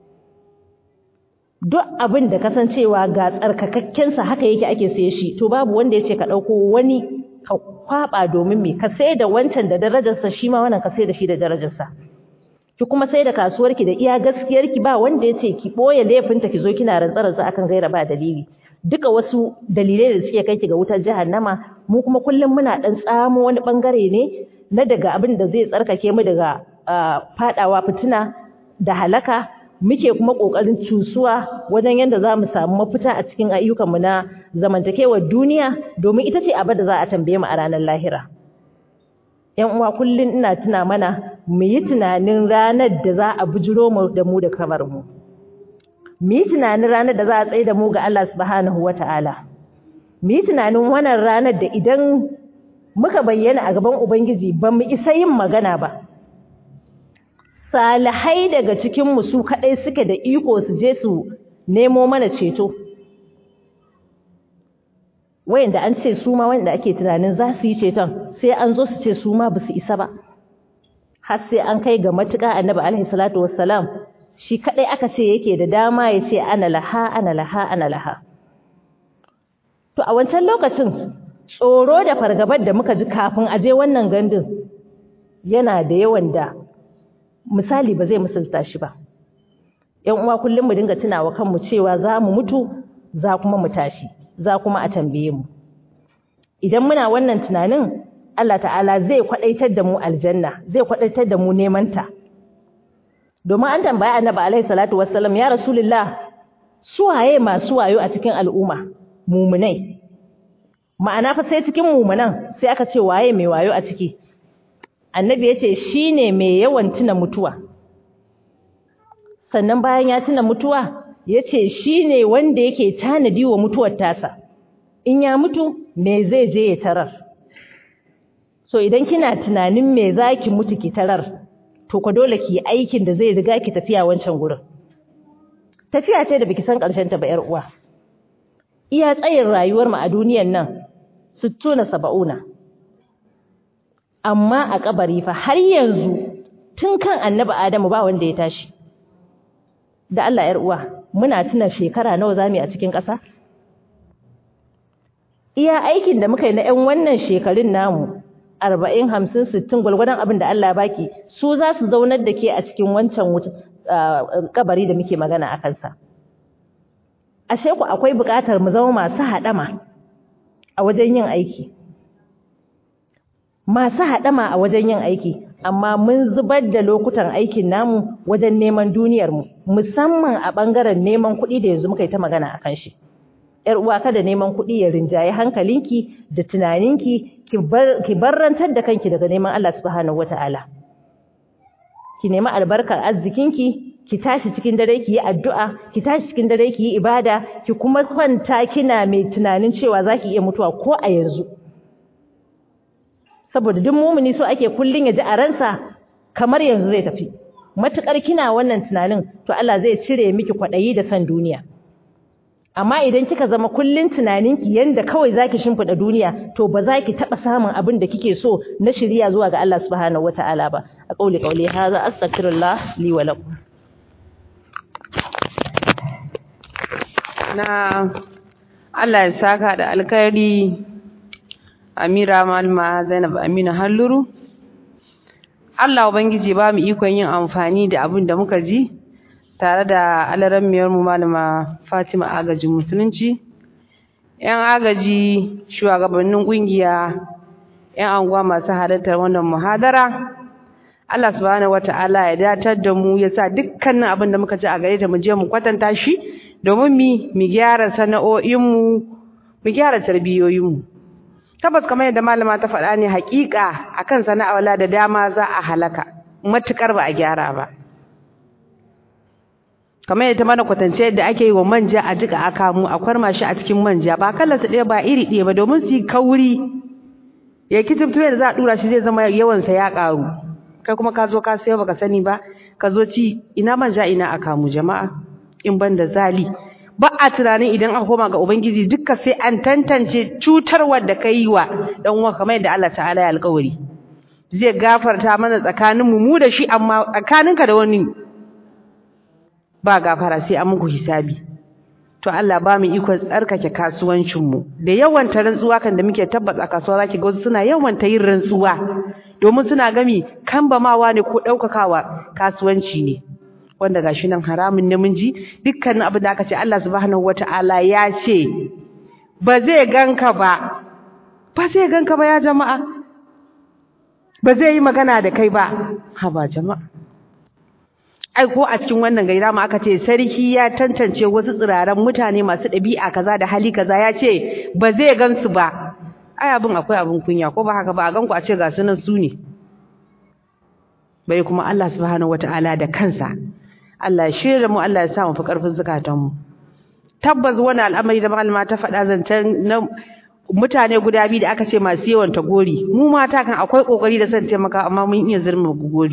duk abin da kasancewa ga tsarkakakkensa haka yake ake saye shi to babu wanda ya ce ka ɗauko wani ka kwaɓa domin me ka sai da wancan da darajarsa shi ma wannan ka sai da shi da darajarsa ki kuma sai da kasuwarki da iya gaskiyarki ba wanda ya ce ki ɓoye laifinta ki zo kina rantsararsa akan gaira ba dalili duka wasu dalilai da suke kai ki ga wutar jahannama mu kuma kullum muna ɗan tsamo wani ɓangare ne na daga abin da zai tsarkake mu daga faɗawa fitina da halaka muke kuma ƙoƙarin cusuwa wajen yadda za mu samu mafita a cikin ayyukanmu na zamantakewar duniya domin ita ce abin da za a tambaye mu a ranar lahira. ‘Yan uwa kullum ina tuna mana mu yi tunanin ranar da za a bujiro mu da mu da kamar mu. Mu yi tunanin ranar da za a tsaye da mu ga Allah subhanahu wa ta'ala. Mu yi tunanin wannan ranar da idan muka bayyana a gaban Ubangiji ba mu isa yin magana ba. salihai daga cikinmu su kaɗai suke da iko su je su nemo mana ceto wayanda an ce su ma wanda ake tunanin za su yi ceton sai an zo su ce su ma ba su isa ba har sai an kai ga matuƙa annabi alaihi salatu wassalam shi kaɗai aka ce yake da dama ya ce ana laha ana laha ana laha to a wancan lokacin tsoro da fargabar da muka ji kafin a je wannan gandun yana da yawan da misali ba zai misalta shi ba ‘yan uwa kullum mu dinga tunawa kanmu cewa za mu mutu za kuma mu tashi za kuma a tambaye mu idan muna wannan tunanin Allah ta'ala zai kwadaitar da mu aljanna zai kwadaitar da mu neman ta domin an tambaya annabi alaihi salatu wassalam ya rasulullah suwaye masu wayo a cikin al'umma mumunai ma'ana fa sai cikin mumunan sai aka ce waye mai wayo a ciki annabi ya ce shi ne mai yawan tuna mutuwa sannan bayan ya tuna mutuwa ya ce shi ne wanda yake tanadi wa mutuwar tasa in ya mutu me zai je ya tarar so idan kina tunanin me za ki mutu ki tarar to ka dole ki yi aikin da zai riga ki tafiya wancan gurin tafiya ce da biki san ƙarshen ta ba 'yar uwa iya tsayin rayuwar mu a duniyan nan sittuna saba'una amma a kabari fa har yanzu tun kan annabi Adamu ba wanda ya tashi da Allah yar uwa muna tuna shekara nawa zamu a cikin ƙasa iya aikin da muka yi na 'yan wannan shekarun namu 40 50 60 gulgudan abin da Allah baki su za su zaunar da ke a cikin wancan kabari da muke magana a kansa ashe ku akwai buƙatar mu zama masu haɗama a wajen yin aiki masu haɗama a wajen yin aiki amma mun zubar da lokutan aikin namu wajen neman duniyarmu musamman a ɓangaren neman kuɗi da yanzu muka yi ta magana a kan shi ‘yar uwa kada neman kuɗi ya rinjaye hankalinki da tunaninki ki barrantar da kanki daga neman Allah subhanahu wata'ala ki nemi albarkar arzikinki ki tashi cikin dare ki yi addu'a ki tashi cikin dare ki yi ibada ki kuma kwanta kina mai tunanin cewa zaki iya mutuwa ko a yanzu saboda duk mumuni so ake kullun ya ji a ransa kamar yanzu zai tafi matukar kina wannan tunanin to Allah zai cire miki kwadayi da san duniya amma idan kika zama kullun tunaninki yanda kawai zaki shimfida duniya to ba za ki taba samun abin da kike so na shiriya zuwa ga Allah subhanahu wataala ba a kauli kauli hadha astaghfirullah li wa lakum na Allah ya saka da alkhairi Amira Malma Zainab Amina Halluru Allah ubangiji ba mu ikon yin amfani da abin da muka ji tare da alaramiyar mu malama Fatima agajin musulunci yan agaji shugabannin kungiya yan anguwa masu halartar wannan muhadara Allah subhanahu wataala ya datar da mu ya sa dukkanin abin da muka ji a gare ta mu je mu kwatanta shi domin mi mu gyara sana'o'inmu mu gyara tarbiyoyinmu tabbas kamar yadda malama ta faɗa ne haƙiƙa akan sana'awala da dama za a halaka matukar ba a gyara ba kamar yadda mana kwatance yadda ake yi wa manja a jika aka mu a kwarma shi a cikin manja ba kallon su ɗaya ba iri ɗaya ba domin su yi kauri ya kitubtume da za a ɗura shi zai zama yawansa ya ƙaru kai kuma ka zo ka sayo baka sani ba ka zo ci ina manja ina a kamu jama'a in ban da zali ba a tunanin idan aka koma ga ubangiji duka sai an tantance cutarwar da ka yi wa dan uwa kamar yadda Allah ta'ala ya alƙawari zai gafarta mana tsakanin mu mu da shi amma tsakaninka da wani ba gafara sai an muku hisabi to Allah ba mu iko tsarkake kasuwancin mu da yawan ta rantsuwa kan da muke tabbata a kasuwa zaki ga suna yawan ta yin rantsuwa domin suna gami kambamawa ne ko daukakawa kasuwanci ne wanda gashi nan haramun namiji dukkanin abin da aka ce Allah subhanahu wataala ya ce ba zai ganka ba ba zai ganka ba ya jama'a ba zai yi magana da kai ba ha ba jama'a ai ko a cikin wannan gaira ma aka ce sarki ya tantance wasu tsiraran mutane masu ɗabi'a kaza da hali kaza ya ce ba zai gansu ba ai abin akwai abin kunya ko ba haka ba a ganku a ce ga su nan su ne bai kuma Allah subhanahu wataala da kansa Allah ya shirya mu Allah ya sa mu fi karfin zakatan mu tabbas wannan al'amari da malama ta faɗa zancen na mutane guda biyu da aka ce masu yawan ta gori mu mata kan akwai kokari da san taimaka amma mun iya zurma gori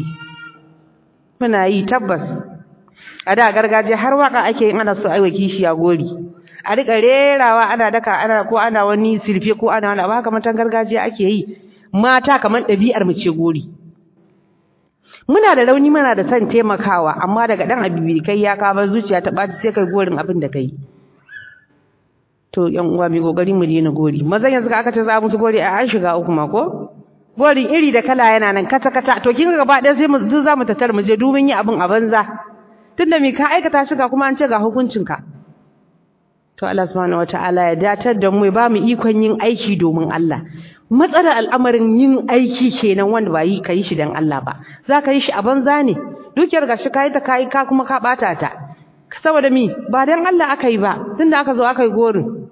muna yi tabbas a da gargajiya har waka ake yin ana so aiwa kishiya gori a rika rerawa ana daka ana ko ana wani sirfe ko ana wani abu haka matan gargajiya ake yi mata kamar ɗabi'ar mu ce gori muna da rauni muna da son taimakawa amma daga dan abibi kai ya kawo zuciya ta ɓaci sai kai gorin abin da kai to yan uwa mai kokari mu daina gori mazan yanzu aka ce za musu gori a an shiga uku ma ko gorin iri da kala yana nan kata kata to kin ga gaba ɗaya sai mu za mu tatar mu je dubin yi abin a banza tunda me ka aikata shi ga kuma an ce ga hukuncin ka to Allah subhanahu wataala ya datar da mu ya ba mu ikon yin aiki domin Allah matsalar al'amarin yin aiki kenan wanda ba yi kai shi dan Allah ba za ka yi shi a banza ne dukiyar gashi kai ta kai ka kuma ka bata ta saboda mi ba dan Allah aka yi ba tunda aka zo aka yi gorin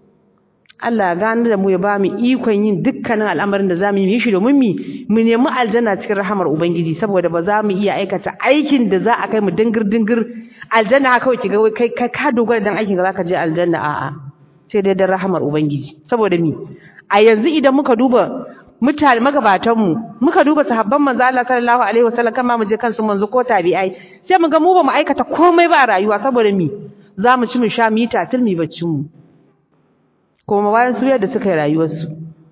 Allah gani da mu ya ba mu ikon yin dukkanin al'amarin da zamu yi shi domin mi mu nemi aljanna cikin rahamar ubangiji saboda ba za mu iya aikata aikin da za a kai mu dingir dingir aljanna haka kawai kiga kai kai ka dogara dan aikin da zaka je aljanna a'a sai dai dan rahamar ubangiji saboda mi a yanzu idan muka duba mutane magabatan mu muka duba sahabban manzo Allah sallallahu alaihi wasallam kan ma mu je kansu manzo ko tabi'ai sai mu ga mu ba mu aikata komai ba a rayuwa saboda mi za mu ci mu sha mu yi tatil mu baccin mu kuma bayan su yadda suka yi rayuwarsu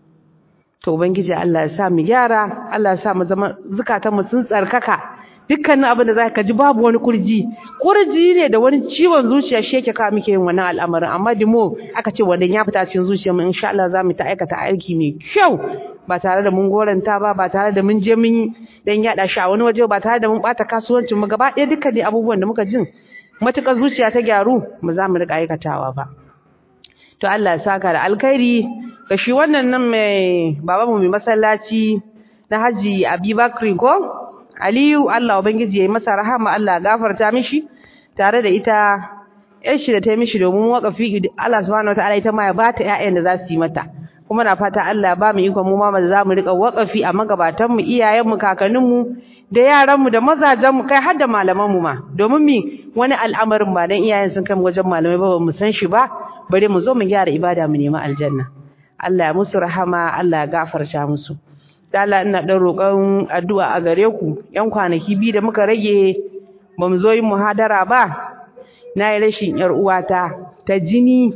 to ubangiji Allah ya sa mu gyara Allah ya sa mu zama zukatan mu sun tsarkaka dukkanin abin da zaka ji babu wani kurji kurji ne da wani ciwon zuciya shi yake kawo muke yin wannan al'amarin amma dimo aka ce wannan ya fita cikin zuciyar mu insha Allah za mu ta aikata aiki mai kyau ba tare da mun goranta ba ba tare da mun je mun dan yada shi a wani waje ba tare da mun bata kasuwancin mu gaba ɗaya dukkan abubuwan da muka jin matukar zuciya ta gyaru mu za mu rika aikatawa ba to Allah ya saka da alkhairi ga shi wannan nan mai babanmu mai masallaci na Haji Abubakar ko Aliyu Allah ubangiji yayi masa rahama Allah gafarta mishi tare da ita ƴar shi da ta mishi domin wakafi Allah subhanahu wataala ita ma ya bata ƴaƴan da za su yi mata kuma na fata Allah ba mu ikon mu ma za mu rika wakafi a magabatan mu iyayen mu kakannin mu da yaran mu da mazajen mu kai har da malaman mu ma domin mi wani al'amarin ba dan iyayen sun kai mu wajen malamai ba mu san shi ba bare mu zo mu gyara ibada mu nemi aljanna Allah ya musu rahama Allah ya gafarta musu Allah ina dan roƙon addu'a a gare ku yan kwanaki biyu da muka rage ba mu zo yin muhadara ba na yi rashin yar uwata ta jini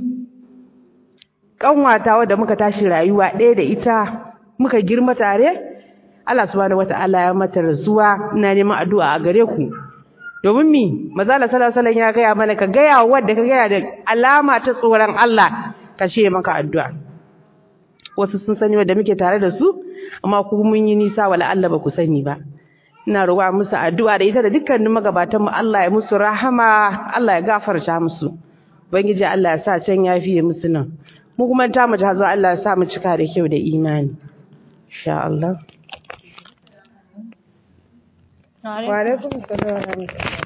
kanwata wadda muka tashi rayuwa ɗaya da ita muka girma tare Allah subhanahu wataala ya mata rasuwa ina neman addu'a a gare ku domin mi mazala sallallahu alaihi ya gaya mana ka gaya wadda ka gaya da alama ta tsoron Allah ka ce maka addu'a wasu sun sani wadda muke tare da su amma ku mun yi nisa wala Allah ba ku sani ba ina roƙa musu addu'a da ita da dukkanin magabatan mu Allah ya musu rahama Allah ya gafarta musu ubangiji Allah ya sa can yafiye musu nan mu kuma ta mu ta zo Allah ya sa mu cika da kyau da imani insha Allah wa alaikum assalam